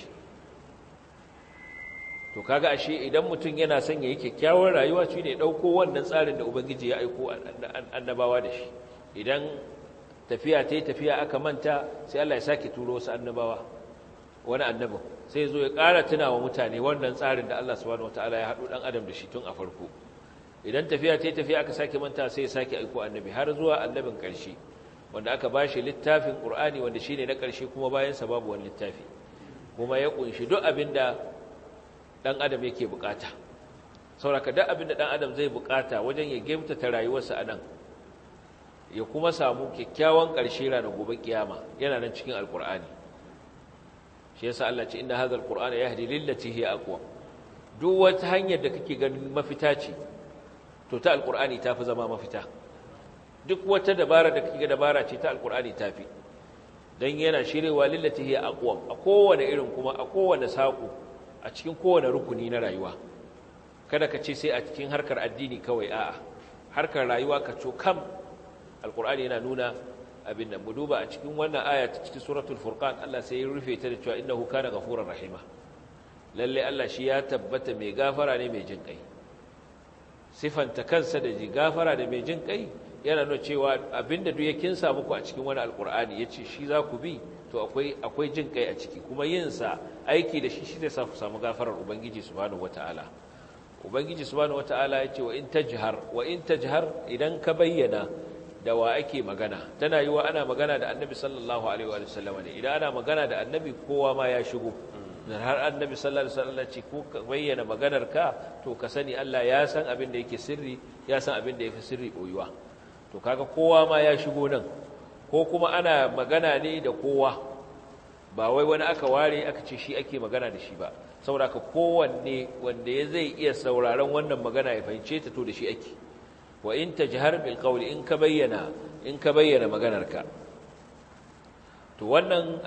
to kaga ashe idan mutum yana son yayi kyakkyawar rayuwa shine ya dauko wannan tsarin da ubangiji ya aiko annabawa da shi idan tafiya ta yi tafiya aka manta sai Allah ya sake turo wasu annabawa wani annabin sai zo ya ƙara tuna wa mutane wannan tsarin da Allah subhanahu wataala ya haɗu ɗan adam da shi tun a farko idan tafiya ta yi tafiya aka sake manta sai ya sake aiko annabi har zuwa annabin ƙarshe wanda aka ba shi littafin ƙur'ani wanda shine na ƙarshe kuma bayansa babu wani littafi kuma ya ƙunshi duk abin da ɗan adam yake buƙata sauraka duk abin da ɗan adam zai buƙata wajen ya gemtata rayuwarsa a nan ya kuma samu kyakkyawan ƙarshe ranar gobe kiyama yana nan cikin alkur'ani shi yasa Allah ce inna hadha alqur'ana yahdi lillati hiya aqwa duk wata hanyar da kake ganin mafita ce to ta alkur'ani tafi zama mafita duk wata dabara da kake ga dabara ce ta alkur'ani tafi dan yana shirewa lillati hiya aqwa a kowane irin kuma a kowane saƙo a cikin kowane rukuni na rayuwa kada ka ce sai a cikin harkar addini kawai a'a harkar rayuwa ka co kam alkur'ani yana nuna abin da mu duba a cikin wannan aya ta cikin suratul furqan Allah sai ya rufe ta da cewa innahu kana ghafurur rahima lalle Allah shi ya tabbata mai gafara ne mai jin kai sifanta kansa da ji gafara da mai jin kai yana nuna cewa abinda duk ya kinsa muku a cikin wani alkur'ani yace shi za ku bi to akwai akwai jin kai a ciki kuma yin sa aiki da shi shi zai sa ku samu gafarar ubangiji subhanahu wataala ubangiji subhanahu wataala yace wa in tajhar wa in tajhar idan ka bayyana da wa ake magana tana yi wa ana magana da annabi sallallahu alaihi wa sallama ne idan ana magana da annabi kowa ma ya shigo dan har annabi sallallahu alaihi wa sallam ce ko ka bayyana maganar ka to ka sani Allah ya san abin da yake sirri ya san abin da yafi sirri boyuwa to kaga kowa ma ya shigo nan ko kuma ana magana ne da kowa ba wai wani aka ware aka ce shi ake magana da shi ba saboda ka kowanne wanda ya zai iya sauraron wannan magana ya fahimce ta to da shi ake wa in tajhar bil qawli in ka bayyana in ka bayyana maganarka to wannan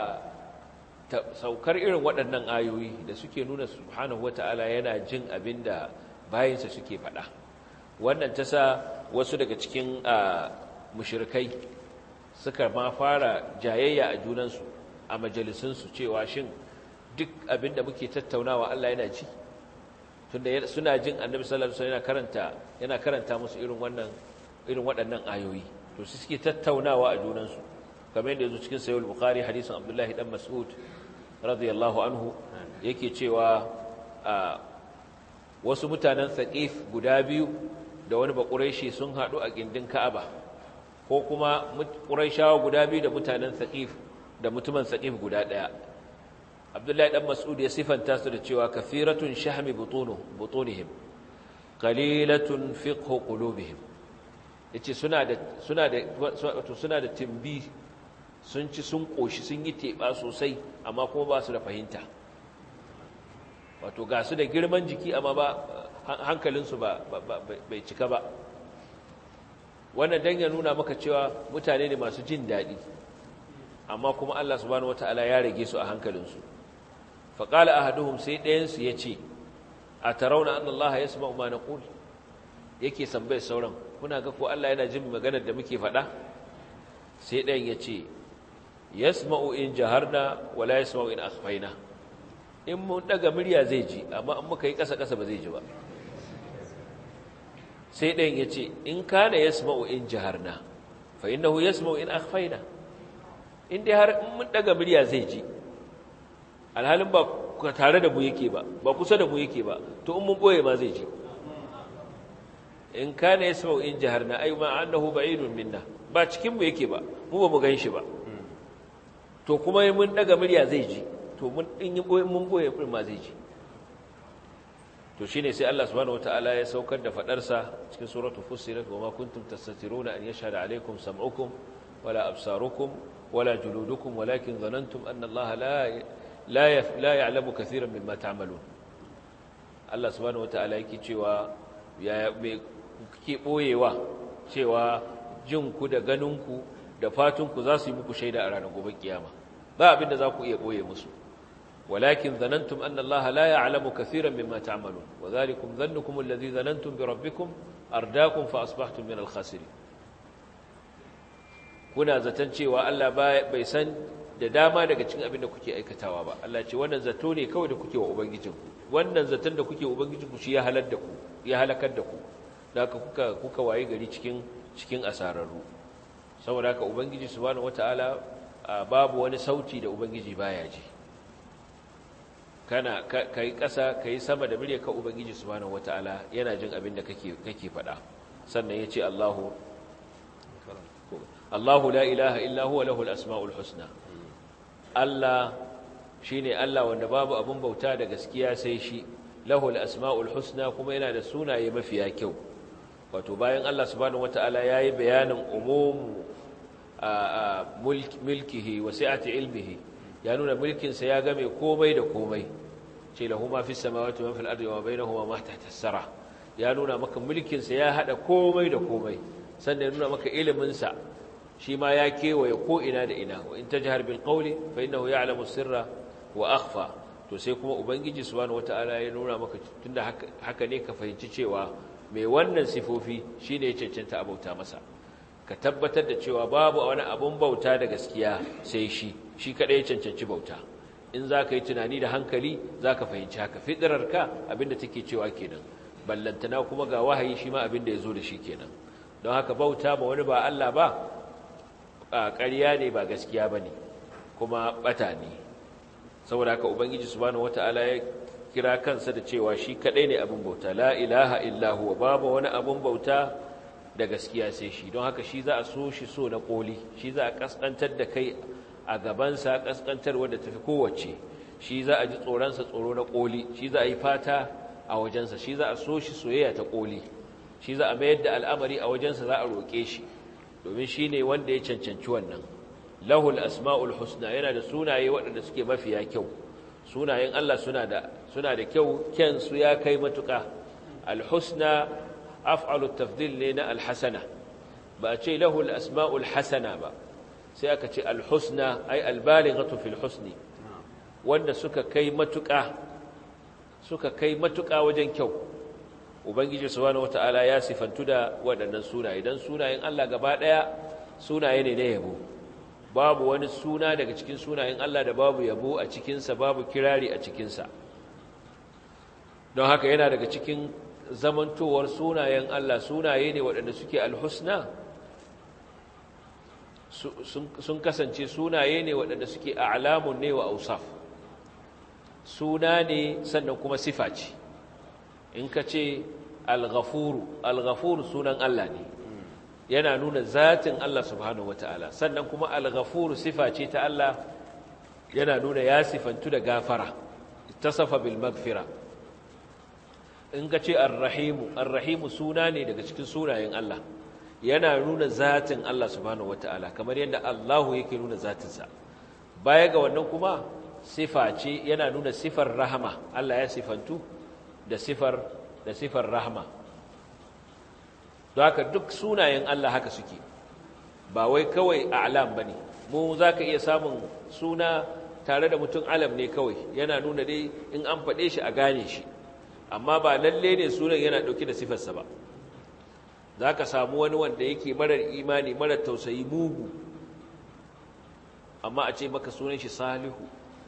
saukar irin waɗannan ayoyi da suke nuna subhanahu wataala yana jin abinda bayinsa suke faɗa wannan ta sa wasu daga cikin mushrikai suka ma fara jayayya a junansu a majalisunsu cewa shin duk abinda muke tattaunawa Allah yana ci tunda suna jin annabi sallallahu alaihi wasallam yana karanta yana karanta musu irin wannan irin waɗannan ayoyi to su suke tattaunawa a junansu kamar yadda yazo cikin sahih al-bukhari hadisin abdullah dan mas'ud radiyallahu anhu yake cewa wasu mutanen thaqif guda biyu da wani bakuraishi sun hadu a gindin ka'aba ko kuma quraishawa guda biyu da mutanen thaqif da mutumin thaqif guda daya abdullahi dan mas'ud ya sifanta su da cewa kafiratun shahmi butunu butunihim qalilatun fiqhu qulubihim yace suna da suna da wato suna da timbi sun ci sun koshi sun yi teba sosai amma kuma ba su da fahimta wato ga su da girman jiki amma ba hankalinsu ba bai cika ba wannan dan ya nuna maka cewa mutane ne masu jin daɗi amma kuma Allah subhanahu wata'ala ya rage su a hankalinsu faƙala ahaduhum sai ɗayansu ya ce a tarauna an Allah ya sama ma naqul yake sambai sauran kuna ga ko Allah yana jin maganar da muke faɗa sai ɗayan ya ce yasma'u in jaharna wala yasma'u in akhfaina in mun daga murya zai ji amma in muka yi ƙasa ƙasa ba zai ji ba sai ɗayan ya ce in kana yasma'u in jaharna fa innahu yasma'u in akhfaina in dai har in mun daga murya zai ji alhalin ba tare da mu yake ba ba kusa da mu yake ba to in mun boye ma zai ji in kana yasma'u in jaharna ay ma annahu ba'idun minna ba cikin mu yake ba mu ba mu ganshi ba to kuma mun daga murya zai ji to mun din mun boye din ma zai ji to shine sai Allah subhanahu wataala ya saukar da fadar sa cikin suratu fussilat wa ma kuntum tastatiruna an yashhada alaykum sam'ukum wala absarukum wala juludukum walakin dhanantum anna Allah la la la ya'lamu katiran mimma ta'malun Allah subhanahu wataala yake cewa ya me kuke boyewa cewa jinku da ganinku da fatunku za su yi muku shaida a ranar gobe kiyama ba abin da za ku iya boye musu walakin zanantum anna allaha la ya'lamu kathiran mimma ta'malun wa dhalikum dhannukum alladhi dhanantum bi rabbikum ardaakum fa asbahtum min al-khasirin kuna zaton cewa Allah bai san da dama daga cikin abin da kuke aikatawa ba Allah ce wannan zato ne kawai da kuke wa ubangijinku wannan zaton da kuke wa ubangijinku shi ya halar da ku ya halakar da ku da kuka kuka waye gari cikin cikin asararru saboda haka ubangiji subhanahu wataala babu wani sauti da ubangiji baya ji kana kai kasa kai sama da murya ka ubangiji subhanahu wataala yana jin abin da kake kake faɗa sannan yace Allahu Allahu la ilaha illa huwa lahul asmaul husna Allah shine Allah wanda babu abun bauta da gaskiya sai shi lahul asmaul husna kuma yana da sunaye mafiya kyau wato bayan Allah subhanahu wataala yayi bayanin umumu mulkihi wa sa'ati ilmihi ya nuna mulkinsa ya game komai da komai ce lahu ma fi samawati wa fil ardi wa bainahuma ma tahta as-sara ya nuna maka mulkinsa ya hada komai da komai sannan ya nuna maka ilimin sa shi ma ya kewaye ko ina da ina wa in tajhar bil qawli fa innahu ya'lamu sirra wa akhfa to sai kuma ubangiji subhanahu wataala ya nuna maka tunda haka ne ka fahimci cewa mai wannan sifofi shine ya cancanta abauta masa ka tabbatar da cewa babu wani abun bauta da gaskiya sai shi shi kadai ya cancanci bauta in za ka yi tunani da hankali za ka fahimci haka fitirarka abinda take cewa kenan ballantana kuma ga wahayi shi ma abinda ya zo da shi kenan don haka bauta ba wani ba Allah ba a ƙarya ne ba gaskiya ba ne kuma ɓata ne saboda haka ubangiji subhanahu wata'ala ya kira kansa da cewa shi kadai ne abin bauta la ilaha illa huwa babu wani abin bauta da gaskiya sai shi don haka shi za a so shi so na koli shi za a kaskantar da kai a gabansa kaskantar wadda tafi kowace shi za a ji tsoronsa tsoro na koli shi za a yi fata a wajensa shi za a so shi soyayya ta koli shi za a mayar da al'amari a wajensa za a roƙe shi domin shi ne wanda ya cancanci wannan lahul asma'ul husna yana da sunaye waɗanda suke mafiya kyau sunayen Allah suna da suna da kyau kyan su ya kai matuƙa al-husna af'alu tafdil ne na al-hasana ba a ce lahu al-asma'ul hasana ba sai aka ce al-husna ay al-balighatu fil husni wanda suka kai matuƙa suka kai matuƙa wajen kyau ubangiji subhanahu wataala ya sifantu da waɗannan sunaye dan sunayen Allah gaba ɗaya sunaye ne na yabo babu wani suna daga cikin sunayen Allah da babu yabo a cikinsa babu kirari a cikinsa don haka yana daga cikin zamantowar sunayen Allah sunaye ne waɗanda suke alhusna sun kasance sunaye ne waɗanda suke a'lamun ne wa ausaf suna ne sannan kuma sifa ce in ka ce al-ghafuru al-ghafuru sunan Allah ne yana nuna zatin Allah subhanahu wata'ala sannan kuma al-ghafuru sifa ce ta Allah yana nuna ya sifantu da gafara tasafa bil magfira in ka ce ar-rahimu ar-rahimu suna ne daga cikin sunayen Allah yana nuna zatin Allah subhanahu wata'ala kamar yadda Allahu yake nuna zatinsa baya ga wannan kuma sifa ce yana nuna sifar rahama Allah ya sifantu da sifar da sifar rahama don haka duk sunayen Allah haka suke ba wai kawai a'lam bane mu zaka iya samun suna tare da mutum alam ne kawai yana nuna dai in an faɗe shi a gane shi amma ba lalle ne sunan yana ɗauke da sifarsa ba za ka samu wani wanda yake marar imani marar tausayi mugu amma a ce maka sunan shi salihu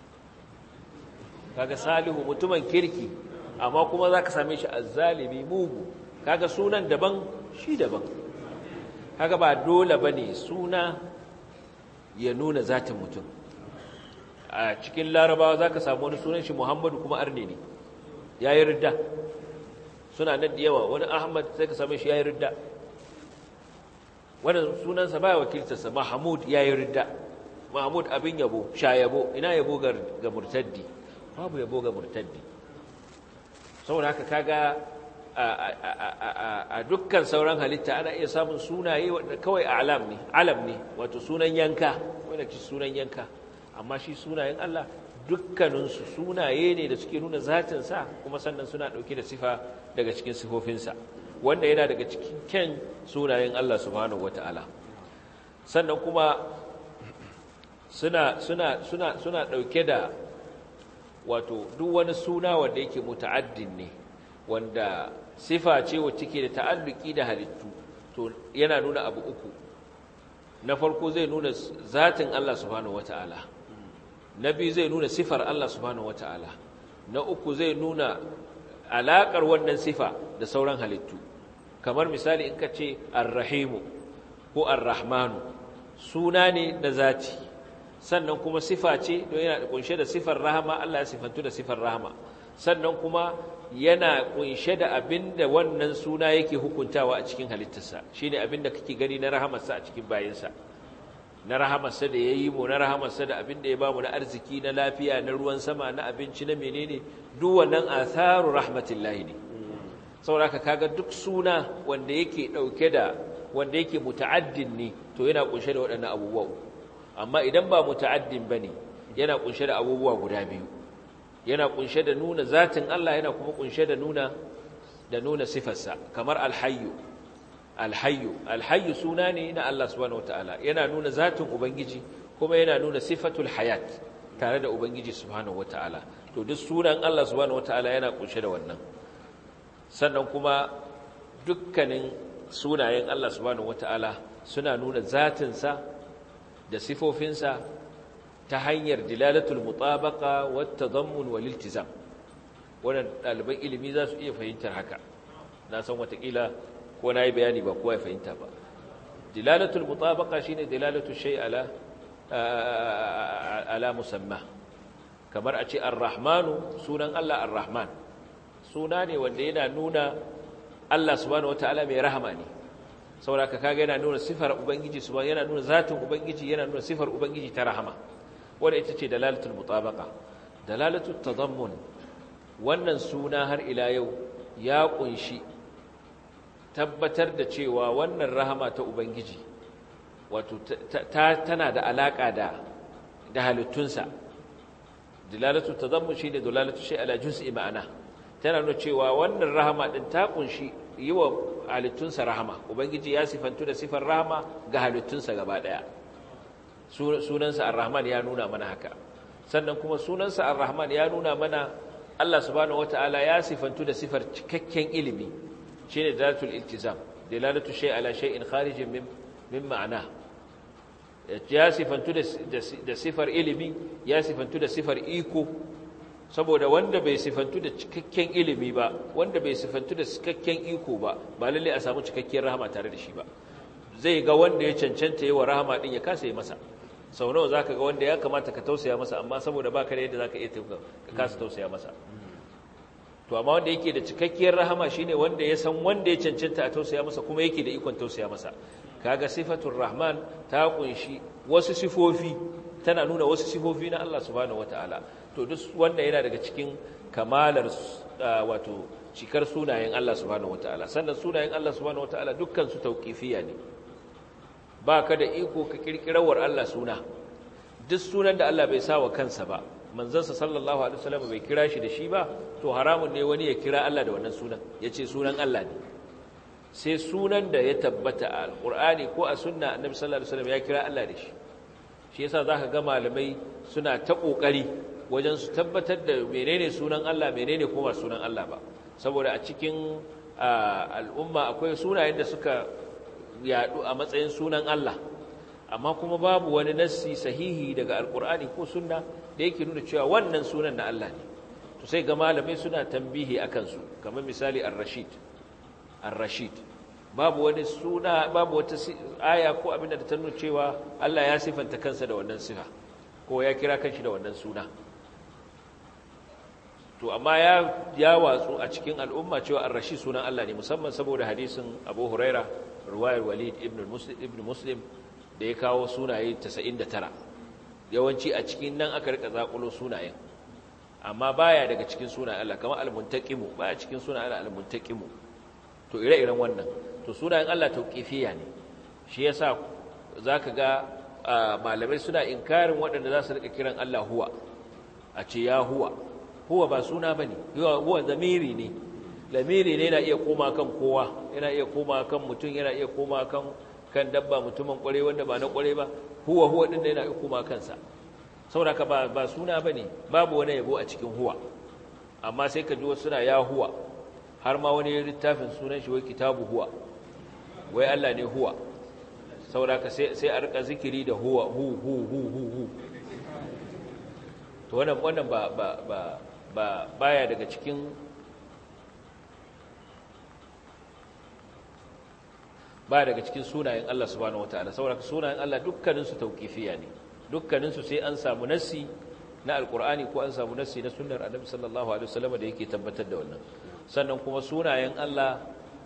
kaga salihu mutumin kirki amma kuma za ka same shi azzalimi mugu kaga sunan daban shi daban kaga ba dole ba ne suna ya nuna zatin mutum a cikin larabawa za ka samu wani sunan shi muhammadu kuma arne ne ya yi ridda suna nan da yawa wani ahmad sai ka same shi ya yi ridda wani sunansa ba wakiltarsa mahamud ya yi ridda mahamud abin yabo sha yabo ina yabo ga murtaddi babu yabo ga murtaddi saboda haka kaga a dukkan sauran halitta ana iya samun sunaye wanda kawai alam ne alam ne wato sunan yanka wanda ki sunan yanka amma shi sunayen Allah dukkaninsu sunaye ne da suke nuna zatinsa kuma sannan suna ɗauke da sifa daga cikin sifofinsa wanda yana daga cikin kyan sunayen Allah subhanahu wata'ala sannan kuma suna suna suna suna ɗauke da wato duk wani suna wanda yake muta'addin ne wanda sifa ce wacce ke da ta'alluki da halittu to yana nuna abu uku na farko zai nuna zatin Allah subhanahu wata'ala na biyu zai nuna sifar Allah subhanahu wata'ala na uku zai nuna alaƙar wannan sifa da sauran halittu kamar misali in ka ce arrahimu ko arrahmanu suna ne na zati sannan kuma sifa ce don yana kunshe da sifar rahama Allah ya sifantu da sifar rahama sannan kuma yana kunshe da abin da wannan suna yake hukuntawa a cikin halittarsa shine abin da kake gani na rahamarsa a cikin bayinsa na rahamarsa da ya yi mu na rahamarsa da abin da ya ba mu na arziki na lafiya na ruwan sama na abinci na menene duk wannan atharu rahmatillahi ne saboda ka kaga duk suna wanda yake dauke da wanda yake muta'addin ne to yana kunshe da waɗannan abubuwa amma idan ba muta'addin bane yana kunshe da abubuwa guda biyu yana kunshe da nuna zatin Allah yana kuma kunshe da nuna da nuna sifarsa kamar alhayyu alhayyu alhayyu suna ne na Allah subhanahu wataala yana nuna zatin ubangiji kuma yana nuna sifatul hayat tare da ubangiji subhanahu wataala to duk sunan Allah subhanahu wataala yana kunshe da wannan sannan kuma dukkanin sunayen Allah subhanahu wataala suna nuna zatinsa da sifofinsa ta hanyar dilalatul mutabaqa wat tadammun wal iltizam wannan ɗaliban ilimi za su iya fahimtar haka na san watakila ko na yi bayani ba kowa ya fahimta ba dilalatul mutabaqa shine dilalatul shay ala ala musamma kamar a ce ar-rahmanu sunan Allah ar-rahman suna ne wanda yana nuna Allah subhanahu wataala mai rahama ne saboda ka kaga yana nuna sifar ubangiji subhanahu yana nuna zatin ubangiji yana nuna sifar ubangiji ta rahama wanda ita ce dalalatul mutabaqa dalalatul tadammun wannan suna har ila yau ya kunshi tabbatar da cewa wannan rahama ta ubangiji wato tana da alaka da da halittunsa dalalatu tadammun shine dalalatu shay ala juz'i ma'ana tana nuna cewa wannan rahama din ta kunshi yiwa halittunsa rahama ubangiji ya sifantu da sifar rahama ga halittunsa gaba daya sunansa ar-rahman ya nuna mana haka sannan kuma sunansa ar-rahman ya nuna mana Allah subhanahu wata'ala ya sifantu da sifar cikakken ilimi shine dalatul iltizam dalalatu shay ala shay'in kharijin min min ma'ana ya sifantu da sifar ilimi ya sifantu da sifar iko saboda wanda bai sifantu da cikakken ilimi ba wanda bai sifantu da cikakken iko ba ba lalle a samu cikakken rahama tare da shi ba zai ga wanda ya cancanta yawa rahama din ya kasa yi masa sau nawa zaka ga wanda ya kamata ka tausaya masa amma saboda baka da yadda zaka iya ka kasa tausaya masa to amma wanda yake da cikakkiyar rahama shine wanda ya san wanda ya cancanta a tausaya masa kuma yake da ikon tausaya masa kaga sifatul rahman ta kunshi wasu sifofi tana nuna wasu sifofi na Allah subhanahu wataala to duk wanda yana daga cikin kamalar wato cikar sunayen Allah subhanahu wataala sannan sunayen Allah subhanahu wataala dukkan su tauqifiyya ne baka da iko ka kirkirawar Allah suna duk sunan da Allah bai sa wa kansa ba manzansa sallallahu alaihi wasallam bai kira shi da shi ba to haramun ne wani ya kira Allah da wannan sunan yace sunan Allah ne sai sunan da ya tabbata a alqur'ani ko a sunna annabi sallallahu alaihi wasallam ya kira Allah da shi shi yasa zaka ga malamai suna ta kokari wajen su tabbatar da menene sunan Allah menene kuma sunan Allah ba saboda a cikin al'umma akwai sunayen da suka yadu a matsayin sunan Allah amma kuma babu wani nassi sahihi daga alkur'ani ko sunna da yake nuna cewa wannan sunan na Allah ne to sai ga malamai suna tambihi akan su kamar misali ar-rashid ar-rashid babu wani suna babu wata aya ko abin da ta nuna cewa Allah ya sifanta kansa da wannan sifa ko ya kira kanshi da wannan suna to amma ya ya watsu a cikin al'umma cewa ar-rashid sunan Allah ne musamman saboda hadisin Abu Huraira riwayar Walid ibn Muslim ibn Muslim da ya kawo sunaye 99 yawanci a cikin nan aka rika zakulo sunayen amma baya daga cikin sunayen Allah kamar al-muntaqimu baya cikin sunayen Allah al-muntaqimu to ire-iren wannan to sunayen Allah tauqifiyya ne shi yasa zaka ga malamai suna inkarin waɗanda za su rika kiran Allah huwa a ce ya huwa huwa ba suna bane huwa zamiri ne lamiri ne yana iya koma kan kowa yana iya koma kan mutum yana iya koma kan kan dabba mutumin kware wanda ba na kware ba huwa huwa din da yana kuma kansa saboda ba ba suna bane babu wani yabo a cikin huwa amma sai ka ji wasu suna ya huwa har ma wani littafin sunan shi wai kitabu huwa wai Allah ne huwa saboda ka sai sai a rika zikiri da huwa hu hu hu hu hu to wannan wannan ba ba ba ba baya daga cikin ba daga cikin sunayen Allah subhanahu wataala saboda sunayen Allah dukkaninsu tauqifiya ne dukkaninsu sai an samu nassi na alqur'ani ko an samu nassi na sunnar annabi sallallahu alaihi wasallam da yake tabbatar da wannan sannan kuma sunayen Allah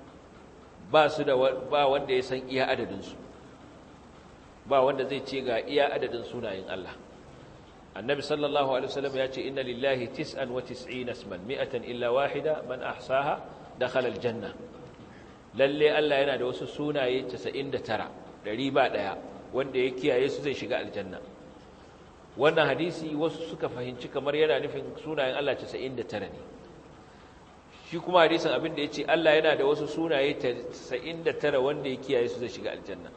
ba su da ba wanda ya san iya adadin su ba wanda zai ce ga iya adadin sunayen Allah annabi sallallahu alaihi wasallam ya ce inna lillahi 99 isman mi'atan illa wahida man ahsaha dakhala aljanna lalle Allah yana da wasu sunaye 99 ɗari ba ɗaya wanda ya kiyaye su zai shiga aljanna wannan hadisi wasu suka fahimci kamar yana nufin sunayen Allah 99 ne shi kuma hadisin abin da ya ce Allah yana da wasu sunaye 99 wanda ya kiyaye su zai shiga aljanna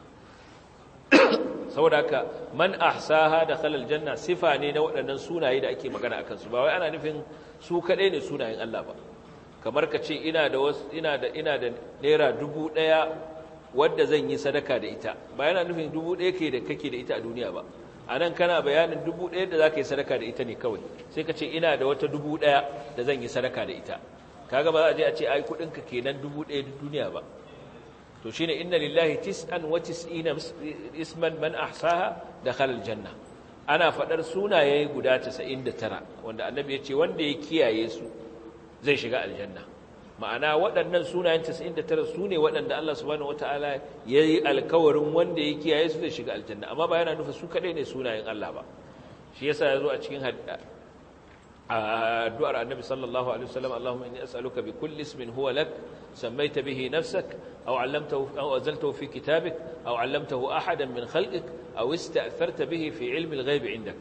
saboda haka man ahsaha da khalal janna sifa ne na waɗannan sunaye da ake magana akan su ba wai ana nufin su kaɗai ne sunayen Allah ba kamar ka ce ina da wasu ina da ina da naira dubu ɗaya wadda zan yi sadaka da ita ba yana nufin dubu ɗaya ke da kake da ita a duniya ba a nan kana bayanin dubu ɗaya da za ka yi sadaka da ita ne kawai sai ka ce ina da wata dubu ɗaya da zan yi sadaka da ita kaga ba za a je a ce ai kuɗinka kenan dubu ɗaya duniya ba to shine inna lillahi tis'an wa tis'ina isman man ahsaha dakhala aljanna ana fadar sunaye guda 99 wanda annabi ya ce wanda ya kiyaye su zai shiga aljanna ma'ana waɗannan sunayen 99 su ne waɗanda Allah subhanahu wata'ala ya yi alkawarin wanda ya kiyaye su zai shiga aljanna amma ba yana nufa su kaɗai ne sunayen Allah ba shi yasa ya zo a cikin addu'ar annabi sallallahu alaihi wasallam Allahumma inni as'aluka bi kulli ismin huwa lak sammaita bihi nafsak aw 'allamtahu aw anzaltahu fi kitabik aw 'allamtahu ahadan min khalqik aw ista'tharta bihi fi 'ilmi al-ghaib 'indak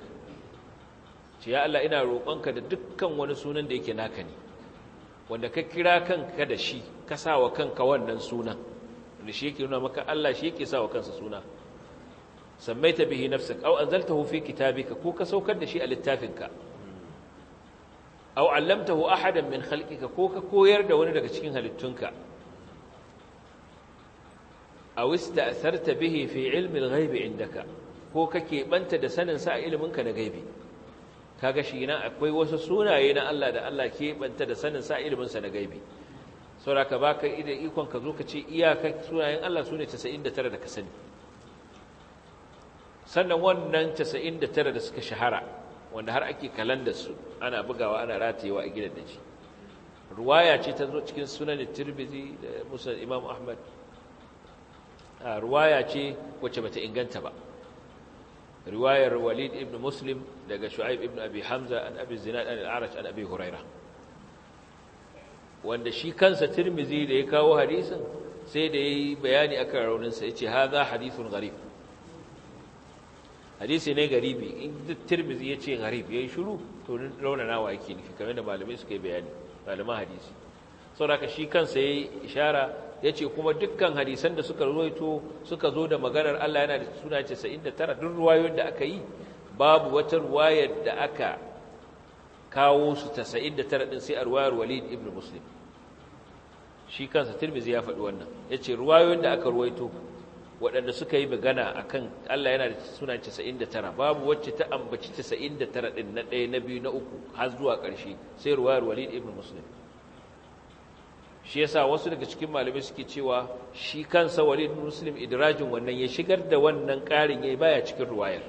ya Allah ina roƙonka da dukkan wani sunan da yake naka ne wanda ka kira kanka da shi ka sa wa kanka wannan sunan da shi yake nuna maka Allah shi yake sa wa kansa suna sammaita bihi nafsak aw anzaltahu fi kitabika ko ka saukar da shi a littafinka aw allamtahu ahadan min khalqika ko ka koyar da wani daga cikin halittunka aw ista'tharta bihi fi ilmi al-ghaib indaka ko kake banta da sanin sa a iliminka na gaibi kaga shi na akwai wasu sunaye na Allah da Allah ke banta da sanin sa ilimin sa na gaibi saboda ka baka idan ikon ka zo ka ce iyaka sunayen Allah sune 99 da ka sani sannan wannan 99 da suka shahara wanda har ake kalandar su ana bugawa ana ratayewa a gidan daji ruwaya ce ta zo cikin sunan Tirmidhi da Musnad Imam Ahmad ruwaya ce wacce bata inganta ba riwayar Walid ibn Muslim daga Shu'aib ibn Abi Hamza an Abi Zinad an al-A'raj an Abi Huraira wanda shi kansa Tirmidhi da ya kawo hadisin sai da yayi bayani akan raunin sa yace hadha hadithun gharib hadisi ne garibi in duk Tirmidhi yace gharib yayi shiru to raunanawa yake nufi kamar da malamai suka yi bayani malaman hadisi saboda shi kansa yayi ishara yace kuma dukkan hadisan da suka ruwaito suka zo da maganar Allah yana da suna 99 duk ruwayoyin da aka yi babu wata ruwayar da aka kawo su 99 din sai a ruwayar Walid ibn Muslim shi kansa Tirmidhi ya faɗi wannan yace ruwayoyin da aka ruwaito waɗanda suka yi magana akan Allah yana da suna 99 babu wacce ta ambaci 99 din na ɗaya na biyu na uku har zuwa ƙarshe sai ruwayar Walid ibn Muslim shi yasa wasu daga cikin malamai suke cewa shi kansa Walid ibn Muslim idrajin wannan ya shigar da wannan ƙarin yayi baya cikin ruwayar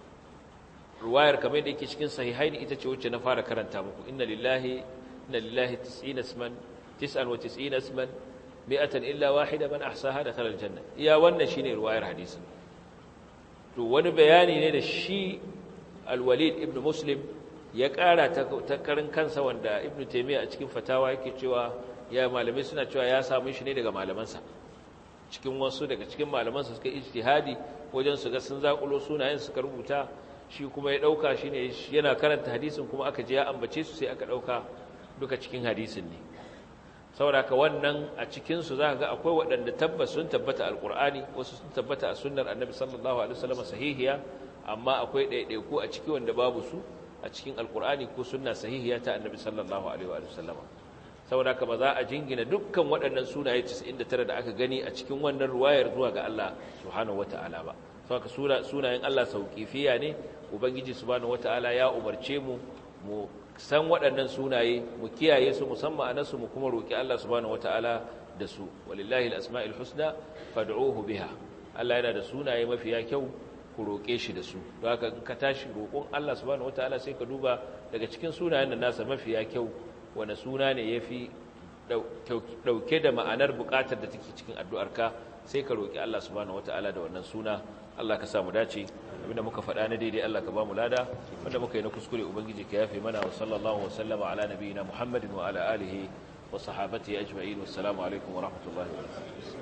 ruwayar kamar da yake cikin sahihaini ita ce wacce na fara karanta muku inna lillahi inna lillahi 90 isman 99 isman mi'atan illa wahida man ahsaha dakhala aljanna iya wannan shine ruwayar hadisin to wani bayani ne da shi al-Walid ibn Muslim ya ƙara ta karin kansa wanda Ibn Taymiyyah a cikin fatawa yake cewa ya malamai suna cewa ya samu shi ne daga malamansa cikin wasu daga cikin malamansa suka ijtihadi wajen su ga sun zakulo sunayen suka rubuta shi kuma ya dauka shine yana karanta hadisin kuma aka je ya ambace su sai aka dauka duka cikin hadisin ne saboda ka wannan a cikin su zaka ga akwai waɗanda tabbas sun tabbata alqur'ani wasu sun tabbata a sunnar annabi sallallahu alaihi wasallam sahihiya amma akwai ɗaiɗaiku a ciki wanda babu su a cikin alqur'ani ko sunna sahihiya ta annabi sallallahu alaihi wasallam saboda ka ba za a jingina dukkan waɗannan sunaye 99 da aka gani a cikin wannan ruwayar zuwa ga Allah subhanahu wataala ba saboda sunayen Allah sauƙifiya ne ubangiji subhanahu wataala ya umarce mu mu san waɗannan sunaye mu kiyaye su musamman anansu mu kuma roƙi Allah subhanahu wataala da su walillahi alasma'il husna fad'uhu biha Allah yana da sunaye mafiya kyau ku roƙe shi da su don haka in ka tashi roƙon Allah subhanahu wataala sai ka duba daga cikin sunayen da nasa mafiya kyau wani suna ne yafi dauke da ma'anar buƙatar da take cikin addu'arka sai ka roƙi Allah subhanahu wataala da wannan suna Allah ka samu dace abinda muka faɗa na daidai Allah ka ba mu lada wanda muka yi na kuskure ubangiji ka yafe mana wa sallallahu wa sallama ala nabiyina muhammadin wa ala alihi wa sahabatihi ajma'in wassalamu alaikum wa rahmatullahi wa barakatuh